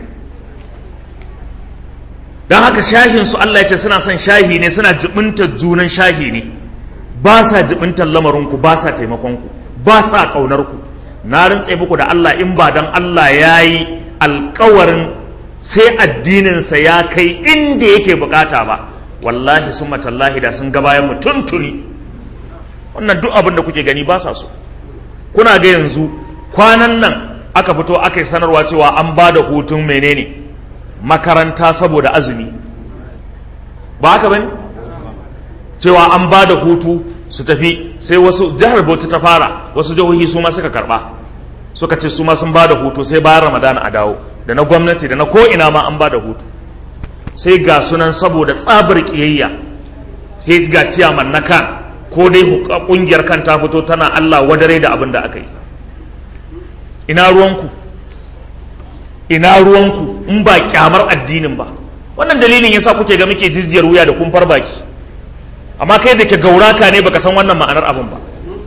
don haka shahin su Allah ya ce suna son shahi ne suna jibinta junan shahi ne ba sa jibintar lamarinku ba sa taimakonku ba sa ƙaunarku na rantse muku da Allah in ba dan Allah ya yi alkawarin sai addininsa ya kai inda yake bukata ba wallahi sun matallahi da sun gabayan mu tuntuni wannan duk abin da kuke gani ba sa so kuna ga yanzu kwanan nan aka fito aka yi sanarwa cewa an ba da hutun menene makaranta saboda azumi ba haka bane cewa an ba da hutu su tafi sai wasu jihar bauchi ta fara wasu jihohi su ma suka karba suka ce su ma sun ba da hutu sai bayan ramadana a dawo da na gwamnati da na ko ina ma an ba da hutu sai ga sunan saboda tsabar kiyayya sai ga ciyaman na kan ko dai kungiyar kan ta fito tana Allah wadare da abin da aka yi ina ruwanku ina ruwanku in ba kyamar addinin ba wannan dalilin yasa kuke ga muke jijiyar wuya da kumfar baki amma kai da ke gauraka ne baka san wannan ma'anar abin ba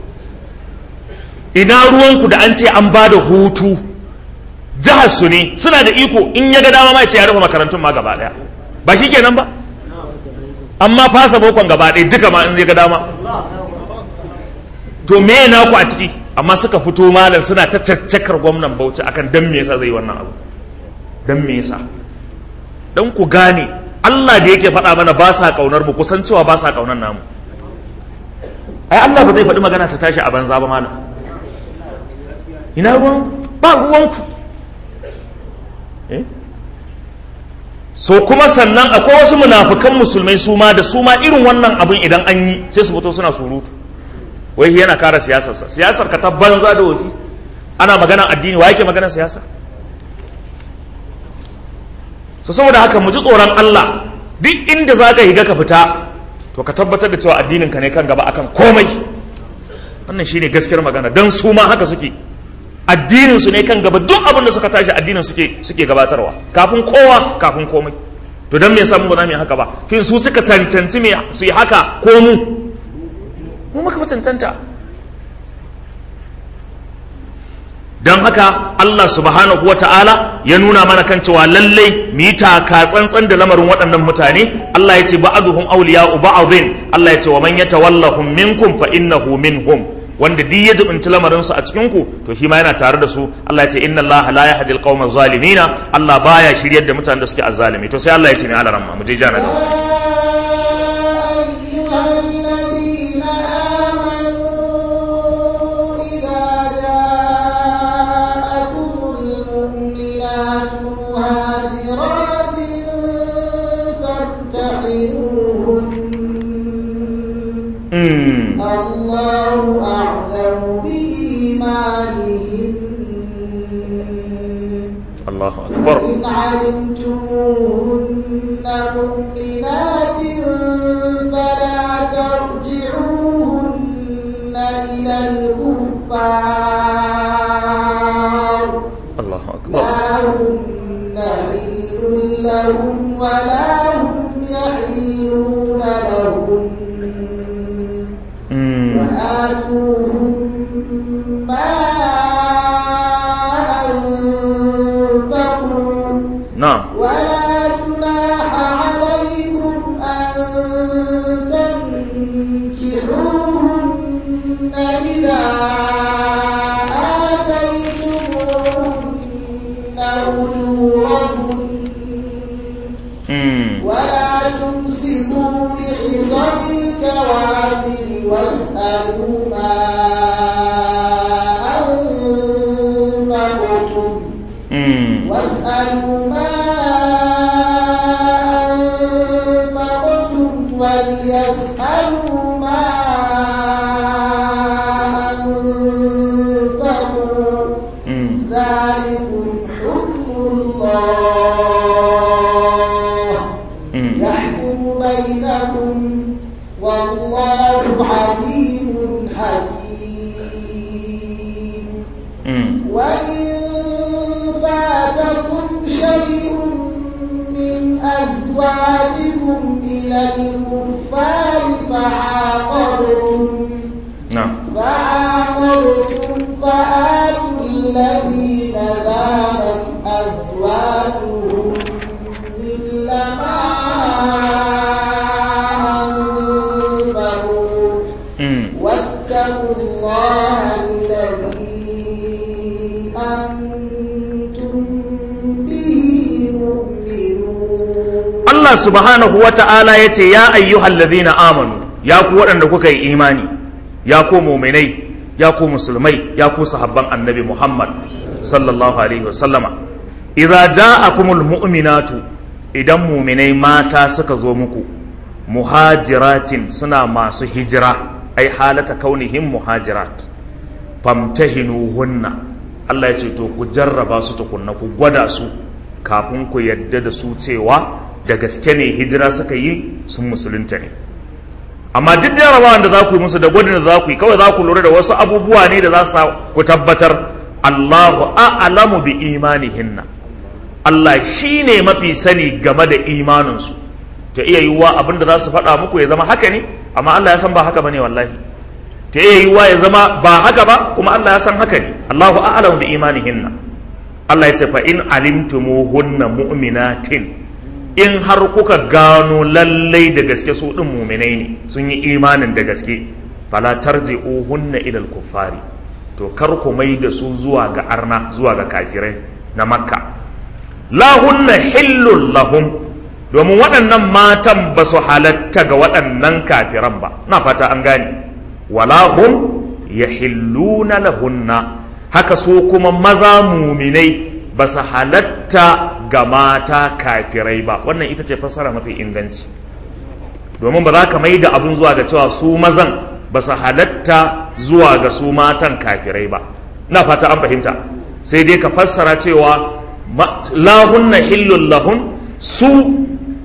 ina ruwanku da an ce an ba da hutu jihar su ne suna da iko in ya ga dama ma ce ya rufe makarantun ma gaba daya ba shi kenan ba amma fasa bokon gaba ɗaya duka ma in zai ga dama to me na ku a ciki amma suka fito malam suna ta caccakar gwamnan bauchi akan dan me yasa zai wannan abu dan me yasa dan ku gane Allah da yake faɗa mana ba sa kaunar mu kusan cewa ba sa kaunar namu ai Allah ba zai faɗi magana ta tashi a banza ba malam ina ruwanku ba ruwanku eh so kuma sannan akwai wasu munafukan musulmai su ma da su ma irin wannan abin idan an yi sai su fito suna surutu wai yana kara siyasarsa siyasar ka ta banza da wafi ana magana addini wa yake magana siyasa so saboda haka mu ji tsoron Allah duk inda za ka higa ka fita to ka tabbatar da cewa addinin ka ne kan gaba akan komai wannan shine gaskiyar magana dan su ma haka suke addinin su ne kan gaba duk abin da suka tashi addinin suke suke gabatarwa kafin kowa kafin komai to dan me yasa mu ba za mu yi haka ba kin su suka cancanci me su yi haka ko mu mu muka fi cancanta don haka Allah subhanahu wata'ala ya nuna mana kan cewa lallai mu yi taka tsantsan da lamarin waɗannan mutane Allah ya ce ba'aduhum awliya'u ba'dhin Allah ya ce wa man yatawallahum minkum fa innahu minhum wanda duk ya jibinci lamarin su a cikin ku to shi ma yana tare da su Allah ya ce inna Allah la yahdi al-qawma zalimina Allah baya shiryar da mutanen da suke azzalimi to sai Allah ya ce ne alaramma mu je jana gaba الله أعلم بإيمانهن الله أكبر إن علمتموهن مؤمنات فلا ترجعوهن إلى الكفار الله أكبر لا هن حل لهم ولا هم يحلون لهم مم. وآتوهم ما أنفقوا نعم ولا جناح عليكم أن تنكحوهن إذا آتيتموهن أجورهن مم. ولا تمسكوا بعصم الكوافر واسألوا ما أنفقتم مم. واسألوا ما أنفقتم وليسألوا ما أنفقوا مم. ذلكم حكم الله مم. يحكم بينكم والله عليم حكيم مم. وإن فاتكم شيء من أزواجكم إلى الكفار فعاقبتم نعم فعاقبتم فآتوا الذين ذهبت أزواجهم مثل ما أنفقوا مم. واتقوا الله الذي أنتم به مؤمنون Allah subhanahu wa ta'ala ya ce, Ya ayyuhal ladhina amanu, ya ku waɗanda kuka yi imani, ya ku muminai, ya ku musulmai, ya ku sahabban annabi Muhammad sallallahu Alaihi wasallama. Iza ja'akumul mu'minatu idan muminai mata suka zo muku, muhajiratin suna masu hijira ai halata kaunihim muhajirat famtahinuhunna Allah ya ce to ku jarraba su tukunna ku gwada su kafin ku yadda da su cewa da gaske ne hijira suka yi sun musulunta ne amma duk jarrabawan da za ku yi musu da gwadin da za ku yi kawai za ku lura da wasu abubuwa ne da za su ku tabbatar Allahu a'lamu bi imanihinna Allah shi ne mafi sani game da imaninsu ta iya yiwuwa abin da za su faɗa muku ya zama haka ne amma Allah ya san ba haka bane wallahi ta iya yiwuwa ya zama ba haka ba kuma Allah ya san haka ne Allahu a'lamu bi imanihinna Allah ya ce fa in alimtumuhunna mu'minatin in har kuka gano lallai da gaske su din mu'minai ne sun yi imanin da gaske fala tarji'uhunna ila al-kuffari to kar ku mai da su zuwa ga arna zuwa ga kafirai na makka lahunna hillun lahum domin waɗannan matan ba su halatta ga waɗannan kafiran ba na fata an gane walahum ya hilluna lahunna haka su kuma maza muminai ba su halatta ga mata kafirai ba wannan ita ce fassara mafi inganci domin ba za ka mai da abin zuwa ga cewa su mazan ba su halatta zuwa ga su matan kafirai ba na fata an fahimta sai dai ka fassara cewa lahunna hillun lahun su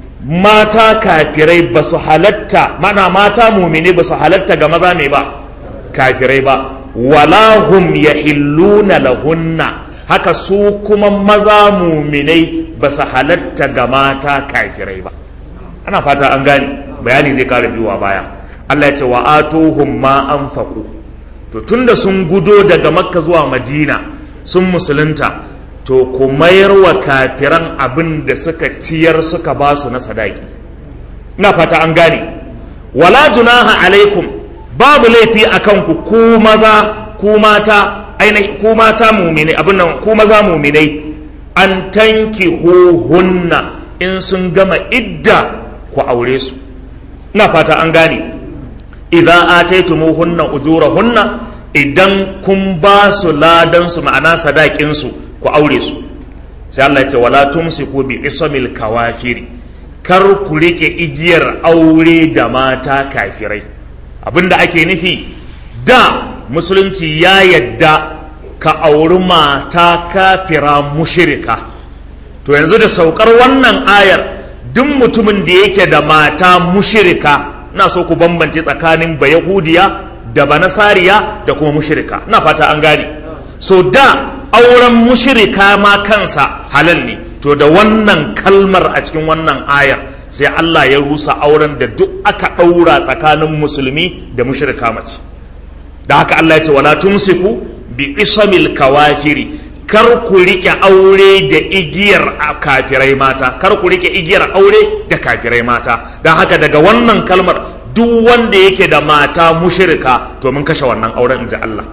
mata kafirai ba su halatta mana mata mumini ba su halatta ga maza mai ba kafirai ba walahum ya hilluna lahunna haka su kuma maza muminai ba su halatta ga mata kafirai ba ana fata an gane bayani zai kara biyuwa baya Allah ya ce wa atuhum ma anfaqu to tunda sun gudo daga makka zuwa madina sun musulunta to ku mayar wa kafiran abin da suka ciyar suka ba su na sadaki ina fata an gane wala junaha alaikum babu laifi a kanku ku maza ku mata ainihin ku mata mumine abin nan ku maza muminai an tanki hunna in sun gama idda ku aure su ina fata an gane idan ataitumuhunna ujurahunna idan kun ba su ladan su ma'ana sadakin su ku aure su sai Allah ya ce wala tumsiku bi ismil kawafiri kar ku rike igiyar aure da mata kafirai abinda ake nufi da musulunci ya yadda ka auri mata kafira mushirika to yanzu da saukar wannan ayar duk mutumin da yake da mata mushirika na so ku bambance tsakanin bayahudiya da banasariya da kuma mushirika na fata an gane so da auren mushirika ma kansa halal ne to da wannan kalmar a cikin wannan ayar sai Allah ya rusa auren da duk aka ɗaura tsakanin musulmi da mushirika mace da haka Allah ya ce wala tumsiku bi isamil kawafiri kar ku rike aure da igiyar kafirai mata kar ku rike igiyar aure da kafirai mata don haka daga wannan kalmar duk wanda yake da mata mushirika to mun kashe wannan auren inji Allah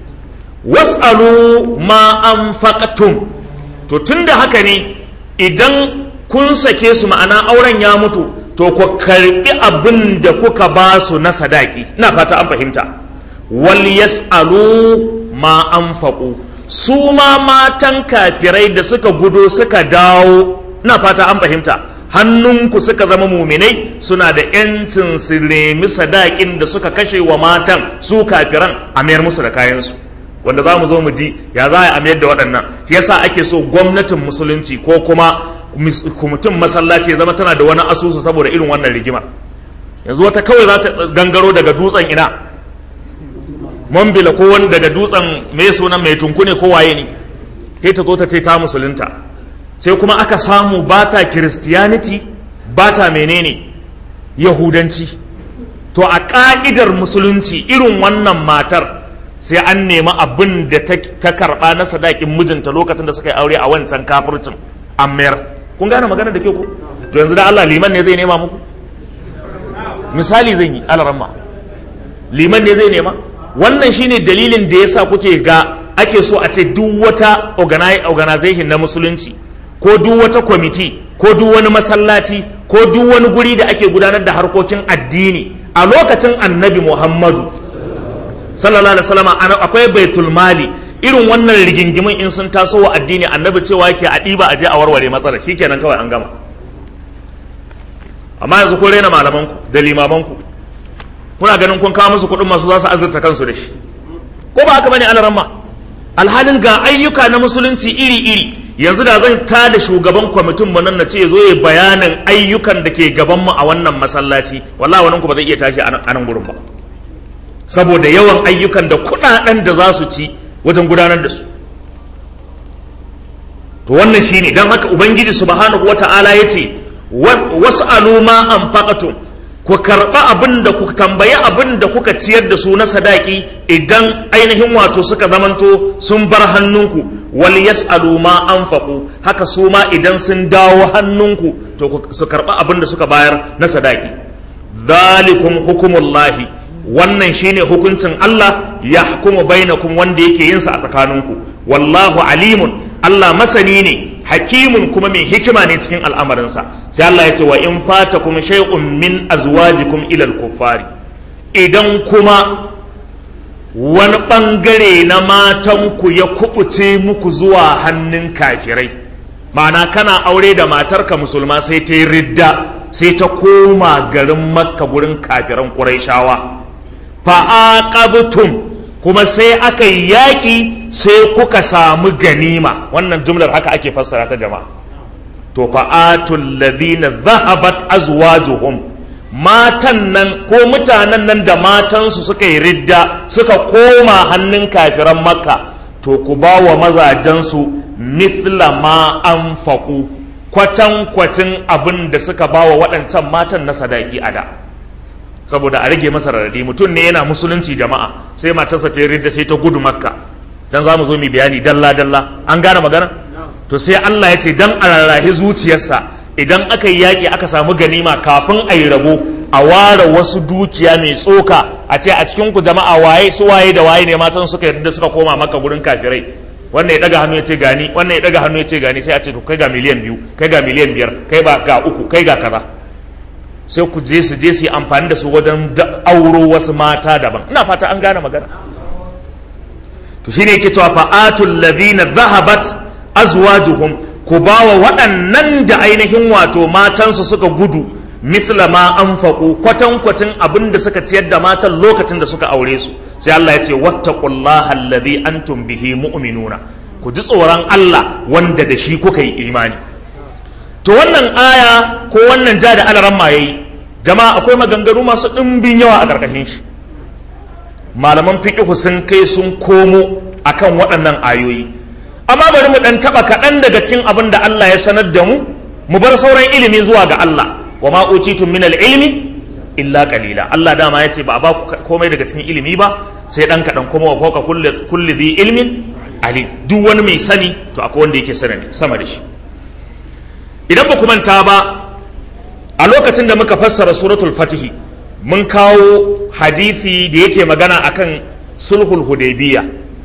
was'alu ma anfaqtum to tunda haka ne idan kun sake su ma'ana auren ya mutu to ku karbi abin da kuka ba su na sadaki ina fata an fahimta wal yas'alu ma anfaqu su ma matan kafirai da suka gudo suka dawo ina fata an fahimta hannunku suka zama muminai suna da yancin su nemi sadakin da suka kashe wa matan su kafiran a mayar musu da kayansu wanda za mu zo mu ji ya za a mayar da waɗannan yasa ake so gwamnatin musulunci ko kuma mutum masallaci ya zama tana da wani asusu saboda irin wannan rigima yanzu wata kawai za ta gangaro daga dutsen ina mambila ko wani daga dutsen mai sunan mai tunkune ko waye ne sai ta zo ta ce ta musulunta sai kuma aka samu bata christianity bata menene yahudanci to a ka'idar musulunci irin wannan matar sai an nemi abin da ta karba na sadakin mijinta lokacin da suka yi aure a wancan kafircin an mayar kun gane magana da ke ku to yanzu da Allah liman ne zai nema muku misali zan yi alaramma liman ne zai nema wannan shine dalilin da yasa kuke ga ake so a ce duk wata organization na musulunci ko duk wata kwamiti ko duk wani masallaci ko duk wani guri da ake gudanar da harkokin addini a lokacin annabi muhammadu sallallahu alaihi wasallam akwai baitul mali irin wannan rigingimin in sun taso wa addini annabi cewa yake a ɗiba a je a warware matsalar shikenan kawai an gama amma yanzu kun raina malamanku da limamanku kuna ganin kun kawo musu kuɗin masu za su azurta kansu da shi ko ba haka bane alaramma alhalin ga ayyuka na musulunci iri-iri yanzu da zan ta da shugaban kwamitin mu nan na ce zo ya bayanin ayyukan da ke gaban mu a wannan masallaci wallahi wannan ku ba zai iya tashi a nan gurin ba saboda yawan ayyukan da kuɗaɗen da za su ci wajen gudanar da su to wannan shine dan haka ubangiji subhanahu wata'ala yace was'alu ma anfaqatum ku karba abin da ku tambayi abin da kuka ciyar da su na sadaki idan ainihin wato suka zamanto sun bar hannunku wal yas'alu ma anfaqu haka su ma idan sun dawo hannunku to su karba abin da suka bayar na sadaki zalikum hukumullahi wannan shine hukuncin Allah ya hukumu bainakum wanda yake yin sa a tsakaninku wallahu alimun Allah masani ne hakimun kuma mai hikima ne cikin al'amarinsa sai Allah ya ce wa in fata kuma shay'un min azwajikum ila al-kuffari idan kuma wani bangare na matanku ya kubuce muku zuwa hannun kafirai ma'ana kana aure da matarka musulma sai ta yi ridda sai ta koma garin makka gurin kafiran ƙurayshawa fa'aqabtum kuma sai aka yi yaƙi sai kuka samu ganima wannan jumlar haka ake fassara ta jama'a to fa'atul ladina zahabat azwajuhum matan nan ko mutanen nan da matansu suka yi ridda suka koma hannun kafiran makka to ku ba wa mazajensu mithla ma anfaqu kwatankwacin abin da suka ba wa waɗancan matan na sadaki a da saboda a rage masa radadi mutum ne yana musulunci jama'a sai matarsa ta yi sai ta gudu makka dan za mu zo mu bayani dalla dalla an gane magana to sai Allah ya ce dan a rarrahi zuciyarsa idan aka yi yaƙi aka samu ganima kafin a yi rabo a ware wasu dukiya mai tsoka a ce a cikin ku jama'a waye su waye da waye ne matan suka yarda suka koma maka gurin kafirai wannan ya daga hannu ya ce gani wannan ya daga hannu ya ce gani sai a ce to kai ga miliyan biyu kai ga miliyan biyar kai ba ga uku kai ga kaza sai ku je su je su yi amfani da su wajen auro wasu mata daban ina fata an gane magana to shine yake cewa fa'atul ladhina dhahabat azwajuhum ku bawa waɗannan da ainihin wato matansu suka gudu mithla ma anfaqu kwatan kwatin abin da suka ciyar da matan lokacin da suka aure su sai Allah ya ce wattaqullaha alladhi antum bihi mu'minuna ku ji tsoron Allah wanda da shi kuka yi imani to wannan aya ko wannan ja da alaran ma yayi jama'a akwai maganganu masu ɗimbin yawa a ƙarƙashin shi malaman fiqhu sun kai sun komo akan waɗannan ayoyi amma bari mu ɗan taɓa kaɗan daga cikin abin da Allah ya sanar da mu mu bar sauran ilimi zuwa ga Allah wa ma utitum min ilmi illa qalila Allah dama ya ce ba a ba ku komai daga cikin ilimi ba sai ɗan kaɗan kuma wa fawqa kulli kulli dhi ilmin alim duk wani mai sani to akwai wanda yake sani sama da shi idan ba ku manta ba a lokacin da muka fassara suratul fatihi mun kawo hadisi da yake magana akan sulhul hudaybiya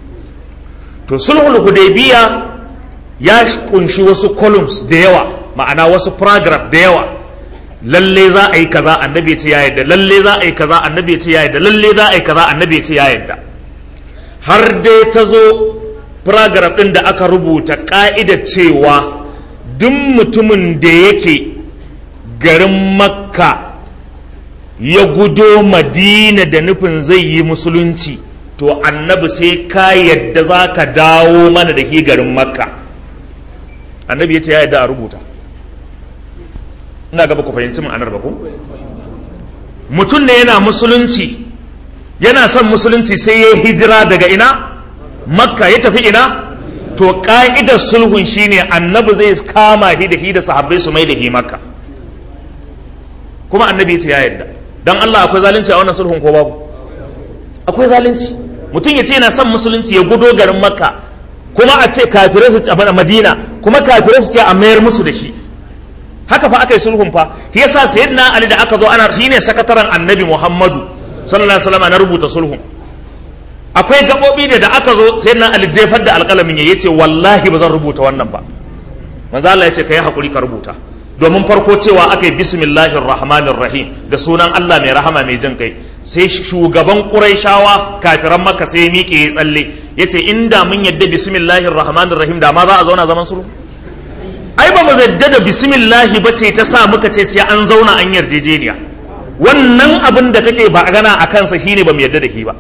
to sulhul hudaybiya ya kunshi wasu columns da yawa ma'ana wasu paragraph da yawa lalle za a yi kaza annabi ya ce ya yadda lalle za a yi kaza annabi ya ce ya yadda lalle za a yi kaza annabi ya ce ya yadda har dai ta zo paragraph din da aka rubuta ka'idar cewa duk mutumin da yake garin makka ya gudo madina da nufin zai yi musulunci to annabi sai ka yadda za ka dawo mana da ke garin makka annabi ya ce ya yadda a rubuta ina gaba ku fahimci ma'anar ba ku mutum ne yana musulunci yana son musulunci sai ya hijira daga ina makka ya tafi ina to ka'idar sulhun shine annabi zai kama shi da shi da sahabbai su mai da shi makka kuma annabi ya ce ya yadda dan Allah akwai zalunci a wannan sulhun ko babu akwai zalunci mutum ya ce yana son musulunci ya gudo garin makka kuma a ce kafirai su a madina kuma kafirai su ce a mayar musu da shi haka fa aka yi sulhun fa shi yasa sayyidina ali da aka zo ana shi ne sakataren annabi muhammadu sallallahu alaihi wasallam na rubuta sulhun akwai gabobi da da aka zo sayyidina ali jefar da alƙalamin ya yace wallahi ba zan rubuta wannan ba manzo Allah ya ce kai hakuri ka rubuta domin farko cewa aka yi bismillahir rahmanir rahim da sunan Allah mai rahama mai jin kai sai shugaban quraishawa kafiran makka sai ya miƙe ya tsalle yace inda mun yadda bismillahir rahmanir rahim da ma za a zauna zaman sulhu ai ba mu zadda da bismillahi ba ce ta sa muka ce sai an zauna an yarjejeniya wannan abin da kake ba gana a kansa shine ba mu yarda da shi ba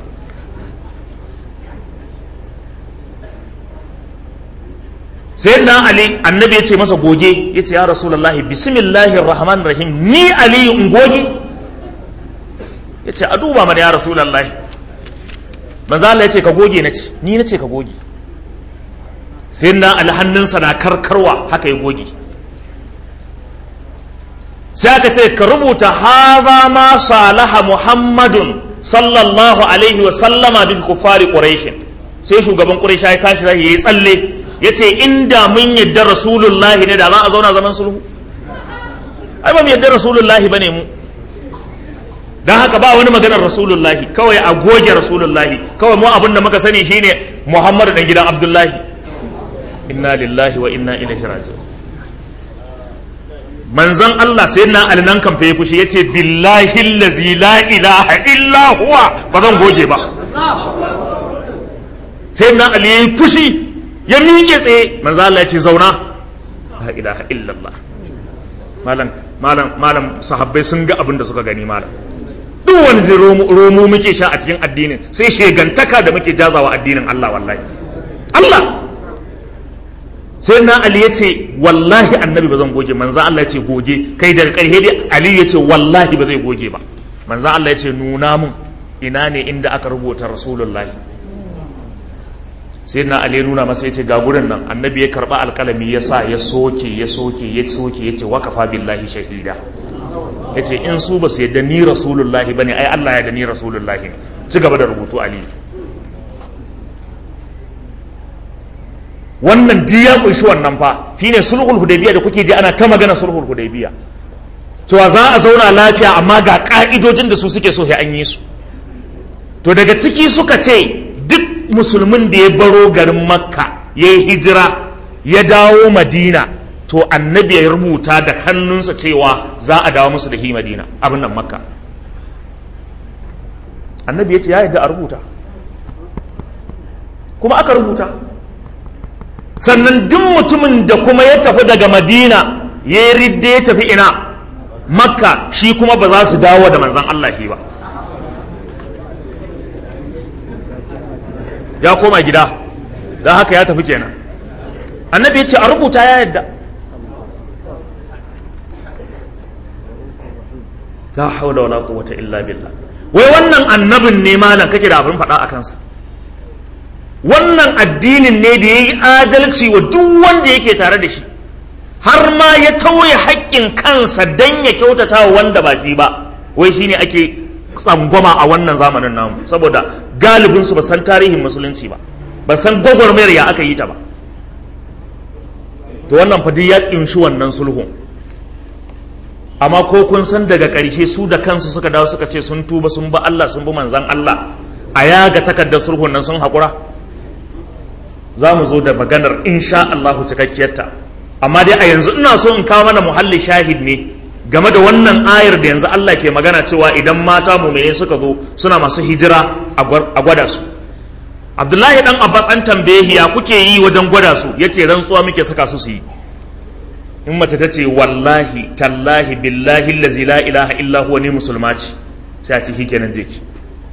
sai na ali annabi ya ce masa goge ya ce ya rasulullahi bismillahir rahmanir rahim ni ali in goge ya ce a duba mana ya rasulullahi manzo Allah ya ce ka goge na ce ni na ce ka goge sai na ali hannunsa na karkarwa haka ya goge sai aka ce ka rubuta haza ma salaha muhammadun sallallahu alaihi wa sallama bi kufari quraish sai shugaban quraish ya tashi ya yi tsalle ya ce inda mun yadda rasulullahi ne da za a zauna zaman sulhu ai ba mu yadda rasulullahi ba ne mu don haka ba wani maganar rasulullahi kawai a goge rasulullahi kawai mu abin da muka sani shine muhammadu dan gidan abdullahi inna lillahi wa inna ilaihi raji'un manzon Allah sai na alnan kan fa fushi yace billahi allazi la ilaha illa huwa ba zan goge ba sai na ali fushi ya miƙe tsaye manzo Allah ya ce zauna la ilaha illallah malam malam malam sahabbai sun ga abin da suka gani malam duk wani zai romo muke sha a cikin addinin sai shegantaka da muke jazawa addinin Allah wallahi Allah sai na Ali ya ce wallahi annabi ba zan goge manzo Allah ya ce goge kai daga ƙarshe dai Ali ya ce wallahi ba zai goge ba manzo Allah ya ce nuna mun ina ne inda aka rubuta rasulullahi sai na ali nuna masa yace ga gurin nan annabi ya karba alkalami ya sa ya soke ya soke ya soke yace wakafa billahi shahida yace in su ba su yadda ni rasulullahi bane ai Allah ya da ni rasulullahi ci gaba da rubutu ali wannan duk ya kunshi wannan fa shine sulhul hudaybiya da kuke ji ana ta magana sulhul hudaybiya cewa za a zauna lafiya amma ga ka'idojin da su suke so sai an yi su to daga ciki suka ce duk musulmin da ya baro garin makka ya yi hijira ya dawo madina to annabi ya rubuta da hannunsa cewa za a dawo musu da hi madina abin nan makka annabi ya ce ya yadda a rubuta kuma aka rubuta sannan duk mutumin da kuma ya tafi daga madina ya yi ridda ya tafi ina makka shi kuma ba za su dawo da manzan Allah shi ba ya koma gida don haka ya tafi kenan annabi ya ce a rubuta ya yadda ta haula wala quwwata illa billah wai wannan annabin ne malam kake da abin faɗa a kansa wannan addinin ne da ya yi adalci wa duk wanda yake tare da shi har ma ya tauye haƙƙin kansa don ya kyautata wa wanda ba shi ba wai shine ake tsangwama a wannan zamanin namu saboda galibinsu ba san tarihin musulunci ba ba san gwagwarmayar ya aka yi ta ba to wannan fadi ya tsinshi wannan sulhun amma ko kun san daga ƙarshe su da kansu suka dawo suka ce sun tuba sun ba Allah sun bi manzan Allah a yaga takardar sulhun nan sun haƙura za mu zo da maganar insha Allahu cikakkiyarta amma dai a yanzu ina so in kawo mana muhalli shahid ne game da wannan ayar da yanzu Allah ke magana cewa idan mata mumine suka zo suna masu hijira a gwada su Abdullahi dan Abbas an tambaye ya kuke yi wajen gwada su yace rantsuwa muke saka su su yi in mace ta ce wallahi tallahi billahi allazi la ilaha illa huwa ni musulma ce sai a ce kenan je ki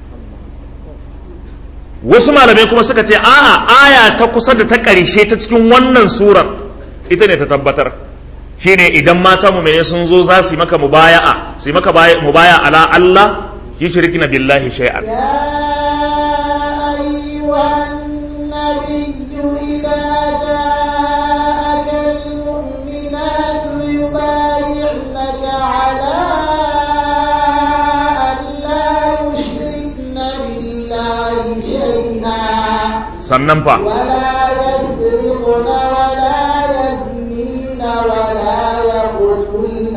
wasu malamai kuma suka ce a'a aya ta kusa da ta ƙarshe ta cikin wannan surar ita ne ta tabbatar shine idan mata mu'mine sun zo za su yi maka mubaya'a su yi maka mubaya ala Allah yushrikna billahi shay'an sannan fa ولا يسرقن ولا يزنين ولا يقتلن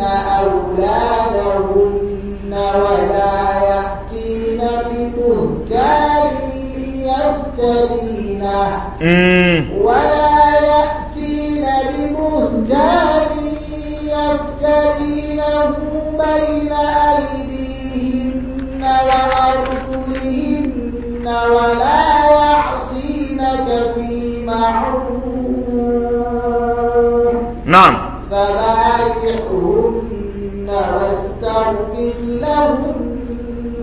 أولادهن ولا يأتين ببهتان يفترينه mm. ولا يأتين ببهتان يفترينه بين أيديهن وأرجلهن ولا يعصينك في معروف na'am فبايعهن واستغفر لهن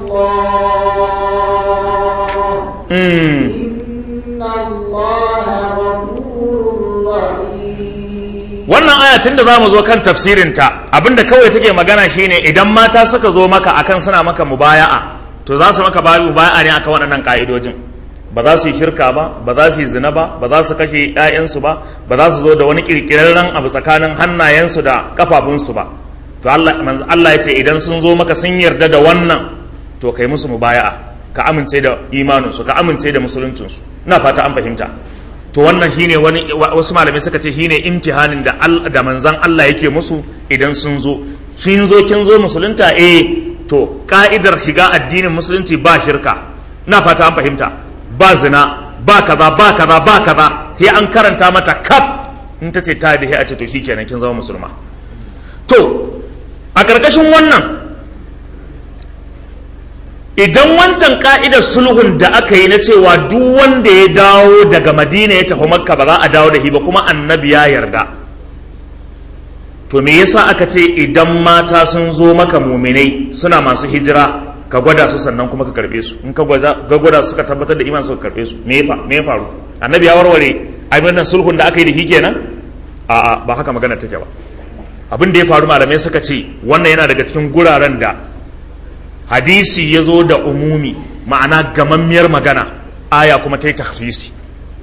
الله mm. إن الله غفور رحيم wannan aya tun da za mu zo kan tafsirinta abinda kawai take magana shine idan mata suka zo maka akan suna maka mubaya'a to za su maka babu mubaya'a ne akan waɗannan ka'idojin ba za su yi shirka ba ba za su yi zina ba ba za su kashe 'ya'yansu ba ba za su zo da wani kirkirarren abu tsakanin hannayensu da kafafunsu ba to Allah manzo Allah ya ce idan sun zo maka sun yarda da wannan to kai musu mubaya'a ka amince da imaninsu ka amince da musuluncinsu ina fata an fahimta to wannan shine wani wasu malamai suka ce shine imtihanin da da manzon Allah yake musu idan sun zo kin zo kin zo musulunta eh to ka'idar shiga addinin musulunci ba shirka ina fata an fahimta ba zina ba kaza ba kaza ba kaza sai an karanta mata kaf in ta ce ta da a ce to shikenan kin zama musulma to a karkashin wannan idan wancan ka'idar sulhun da aka yi na cewa duk wanda ya dawo daga madina ya tafi makka ba za a dawo da shi ba kuma annabi ya yarda to me yasa aka ce idan mata sun zo maka muminai suna masu hijira ka gwada su sannan kuma ka karbe su in ka gwada su ka tabbatar da iman su ka karbe su me ya faru annabi ya warware abin nan sulhun da aka yi da shi kenan a'a ba haka magana take ba abin da ya faru malamai suka ce wannan yana daga cikin guraren da hadisi ya zo da umumi ma'ana gamammiyar magana aya kuma ta yi takhsisi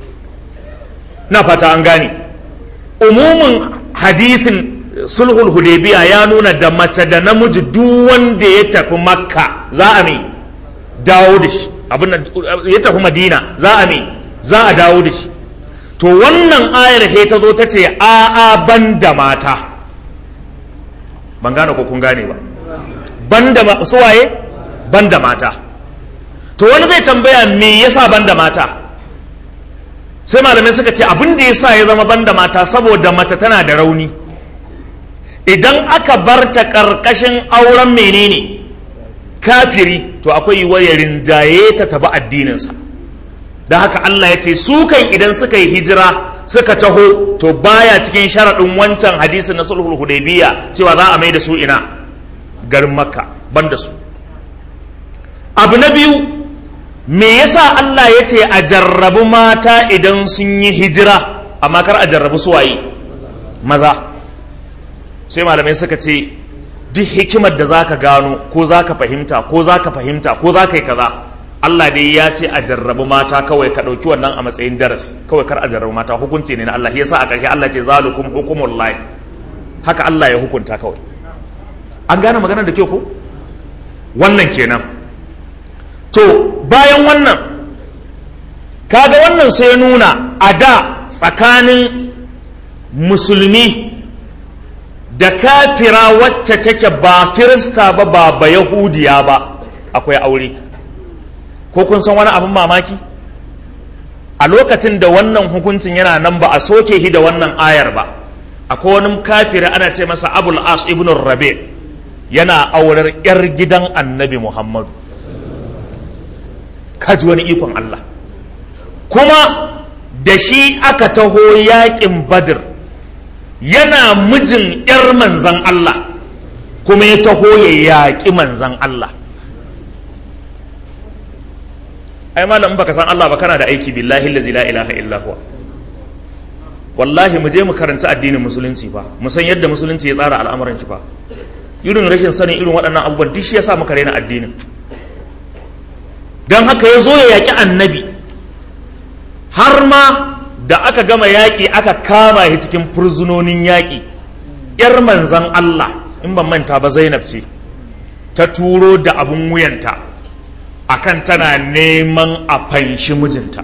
na fata an gane umumin hadisin sulhul hudaybiya ya nuna da mace da namiji duk wanda ya tafi makka za a mai dawo da shi abin ya tafi madina za a mai za a dawo da shi to wannan ayar he ta zo ta ce a'a ban da mata ban gane ko kun gane ba banda suwaye banda mata to wani zai tambaya me yasa banda mata sai malamai suka ce abin da yasa ya zama banda mata saboda mace tana da rauni idan aka bar ta karkashin auren menene kafiri to akwai yiwuwar ya rinjaye ta taba addininsa don haka Allah ya ce su kan idan suka yi hijira suka taho to baya cikin sharaɗin wancan hadisin na sulhul hudaybiya cewa za a mai da su ina garin makka ban da su abu na biyu me yasa Allah ya ce a jarrabu mata idan sun yi hijira amma kar a jarrabu suwaye maza sai malamai suka ce duk hikimar da zaka gano ko zaka fahimta ko zaka fahimta ko zaka yi kaza Allah dai ya ce a jarrabu mata kawai ka ɗauki wannan a matsayin darasi kawai kar a jarrabu mata hukunci ne na Allah yasa a ƙarshe Allah ce zalukum hukumullahi haka Allah ya hukunta kawai an gane maganar da ke ko wannan kenan to bayan wannan kaga wannan sai nuna a da tsakanin musulmi da kafira wacce take ba kirista ba ba ba yahudiya ba akwai aure ko kun san wani abin mamaki a lokacin da wannan hukuncin yana nan ba a soke shi da wannan ayar ba akwai wani kafira ana ce masa abul as ibn rabi' yana aurar 'yar gidan annabi Muhammadu kaji wani ikon Allah kuma da shi aka taho yaƙin badir yana mijin 'yar manzan Allah kuma ya taho ya yaƙi manzan Allah ai malam baka san Allah ba kana da aiki billahi lazi la ilaha illa huwa wallahi mu je mu karanta addinin musulunci fa mu san yadda musulunci ya tsara al'amuran shi fa irin rashin sanin irin waɗannan abubuwan duk shi ya sa muka raina addinin don haka ya zo ya yaƙi annabi har ma da aka gama yaƙi aka kama shi cikin furzunonin yaƙi ‘yar manzan Allah in ban manta ba Zainab ce ta turo da abin wuyanta akan tana neman a fanshi mijinta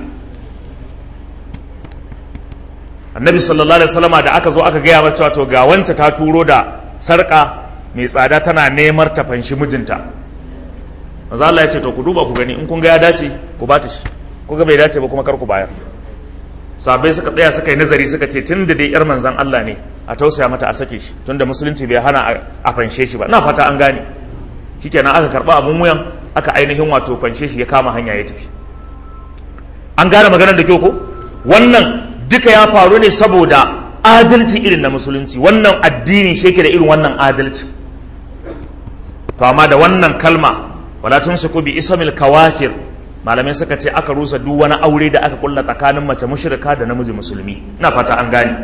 annabi sallallahu alaihi wasallama da aka zo aka gaya mata to ga wance ta turo da sarƙa mai tsada tana nemar ta fanshi mijinta manzo Allah ya ce to ku duba ku gani in kun ga ya dace ku ba ta shi ku ga bai dace ba kuma kar ku bayar sabai suka tsaya suka yi nazari suka ce tun da dai yar manzan Allah ne a tausaya mata a sake shi tun da musulunci bai hana a fanshe shi ba na fata an gane shikenan aka karba abun wuyan aka ainihin wato fanshe shi ya kama hanya ya tafi an gane maganar da kyau ko wannan duka ya faru ne saboda adalci irin na musulunci wannan addini shi da irin wannan adalci to amma da wannan kalma wala tunsiku bi ismil kawafir malamai suka ce aka rusa duk wani aure da aka kulla tsakanin mace mushrika da namiji musulmi ina fata an gane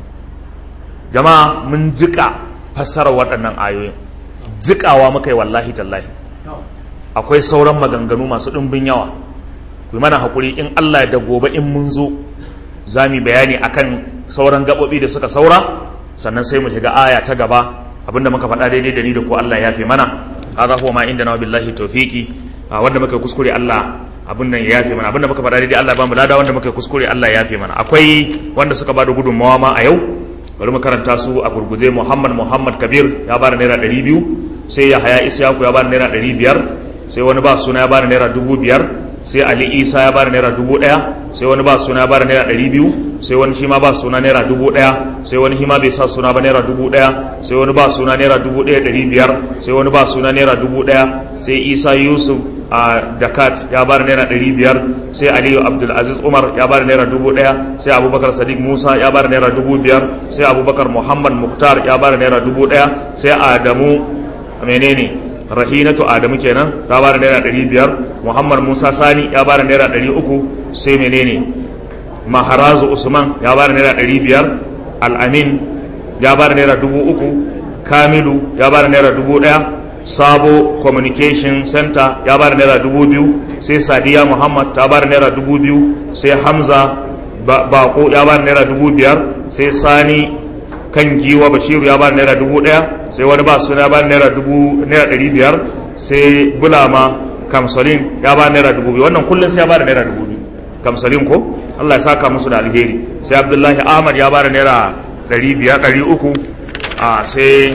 jama'a mun jika fassarar waɗannan ayoyin jikawa muka yi wallahi tallahi akwai sauran maganganu masu ɗumbin yawa ku mana haƙuri in Allah da gobe in mun zo za mu bayani akan sauran gaɓoɓi da suka saura sannan sai mu shiga aya ta gaba abinda muka faɗa daidai da ni da ko Allah ya fi mana hadha huwa ma inda na billahi tawfiqi wanda muka kuskure Allah abin nan ya yafe mana abinda muka faɗa daidai Allah ba mu lada wanda muka kuskure Allah ya yafe mana akwai wanda suka bada gudunmawa ma a yau bari mu karanta su a gurguje Muhammad Muhammad Kabir ya bada naira ɗari biyu sai Yahaya Isyaku ya bada naira ɗari biyar sai wani ba suna ya bada naira dubu biyar sai Ali Isa ya bada naira dubu ɗaya sai wani ba suna ya bada naira ɗari biyu sai wani shi ma ba suna naira dubu ɗaya sai wani shi ma bai sa suna ba naira dubu ɗaya sai wani ba suna naira dubu ɗaya ɗari biyar sai wani ba suna naira dubu ɗaya sai Isa Yusuf a Dakat ya bada naira ɗari biyar sai Aliyu Abdulaziz Umar ya bada naira dubu ɗaya sai Abubakar Sadiq Musa ya bada naira dubu biyar sai Abubakar Muhammad Muktar ya bada naira dubu ɗaya sai Adamu menene rahinatu adamu kenan ta bada naira ɗari biyar muhammad musa sani ya bada naira ɗari uku sai menene maharazu usman ya bada naira ɗari biyar al'amin ya bada naira dubu uku kamilu ya bada naira dubu ɗaya sabo communication center ya bada naira dubu biyu sai sadiya muhammad ta bada naira dubu biyu sai hamza bako ya bada naira dubu biyar sai sani kan giwa bashiru ya bada naira dubu ɗaya sai wani ba suna ba naira dubu naira ɗari biyar sai bulama kamsalin ya ba naira dubu biyu wannan kullum sai ya ba da naira dubu biyu kamsalin ko Allah ya saka musu da alheri sai abdullahi ahmad ya ba da naira ɗari biyar ɗari uku a sai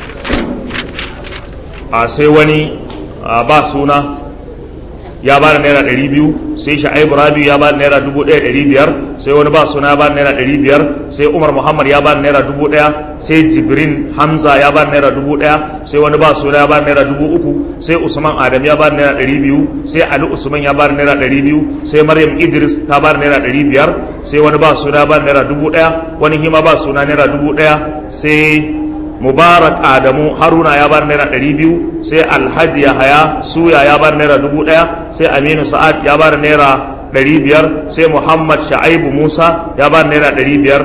a sai wani ba suna ya ba da naira ɗari biyu sai sha'ibu rabiu ya ba da naira dubu ɗaya ɗari biyar sai wani ba suna ya ba da naira ɗari biyar sai umar muhammad ya ba da naira dubu ɗaya sai jibrin hamza ya ba da naira dubu ɗaya sai wani ba suna ya ba da naira dubu uku sai usman adam ya ba da naira ɗari biyu sai ali usman ya ba da naira ɗari biyu sai maryam idris ta ba da naira ɗari biyar sai wani ba suna ya ba da naira dubu ɗaya wani hima ba suna naira dubu ɗaya sai mubarak adamu haruna ya bar naira ɗari biyu sai alhaji yahaya suya ya bar naira dubu ɗaya sai aminu sa'ad ya bar naira ɗari biyar sai muhammad sha'aibu musa ya bar naira ɗari biyar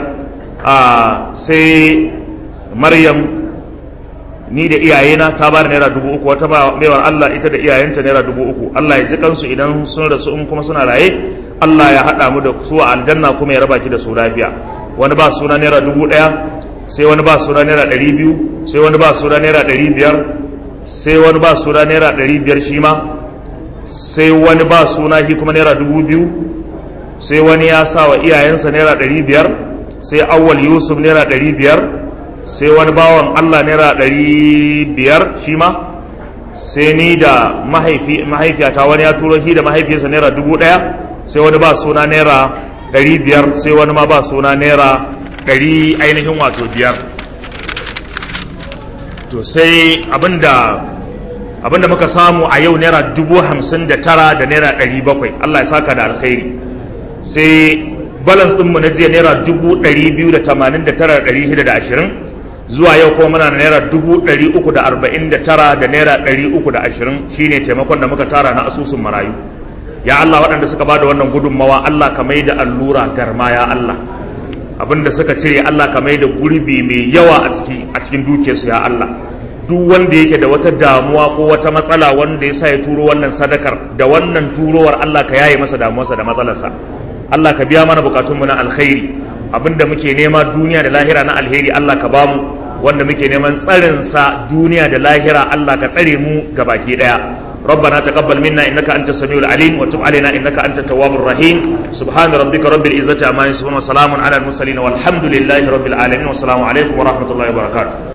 sai maryam ni da iyayena ta bar naira dubu uku wata baiwar allah ita da iyayenta naira dubu uku allah ya ji kansu idan sun rasu in kuma suna raye allah ya haɗa mu da su a aljanna kuma ya raba ki da su lafiya wani ba suna naira dubu ɗaya sai wani ba suna naira ɗari biyu sai wani ba suna naira ɗari biyar sai wani ba suna naira ɗari biyar shi ma sai wani ba suna shi kuma naira dubu biyu sai wani ya sa wa iyayensa naira ɗari biyar sai awwal yusuf naira ɗari biyar sai wani bawan allah naira ɗari biyar shi ma sai ni da mahaifiyata wani ya turo shi da mahaifiyarsa naira dubu ɗaya sai wani ba suna naira ɗari biyar sai wani ma ba suna naira ɗari ainihin wato biyar to sai abinda abinda muka samu a yau naira dubu hamsin da tara da naira ɗari bakwai allah ya saka da alkhairi sai balance ɗinmu na jiya naira dubu ɗari biyu da tamanin da tara da ɗari shida da ashirin zuwa yau kuma muna da naira dubu ɗari uku da arba'in da tara da naira ɗari uku da ashirin shine taimakon da muka tara na asusun marayu ya allah waɗanda suka ba da wannan gudunmawa allah ka mai da allura garma ya allah abinda suka cire Allah ka mai da gurbi mai yawa a cikin a cikin dukiyarsu ya Allah duk wanda yake da wata damuwa ko wata matsala wanda ya sa ya turo wannan sadakar da wannan turowar Allah ka yaye masa damuwarsa da matsalarsa Allah ka biya mana bukatunmu na alkhairi abinda muke nema duniya da lahira na alheri Allah ka bamu wanda muke neman tsarin sa duniya da lahira Allah ka tsare mu gabaki daya ربنا تقبل منا انك انت السميع العليم وتب علينا انك انت التواب الرحيم سبحان ربك رب العزه عما يصفون وسلام على المرسلين والحمد لله رب العالمين والسلام عليكم ورحمه الله وبركاته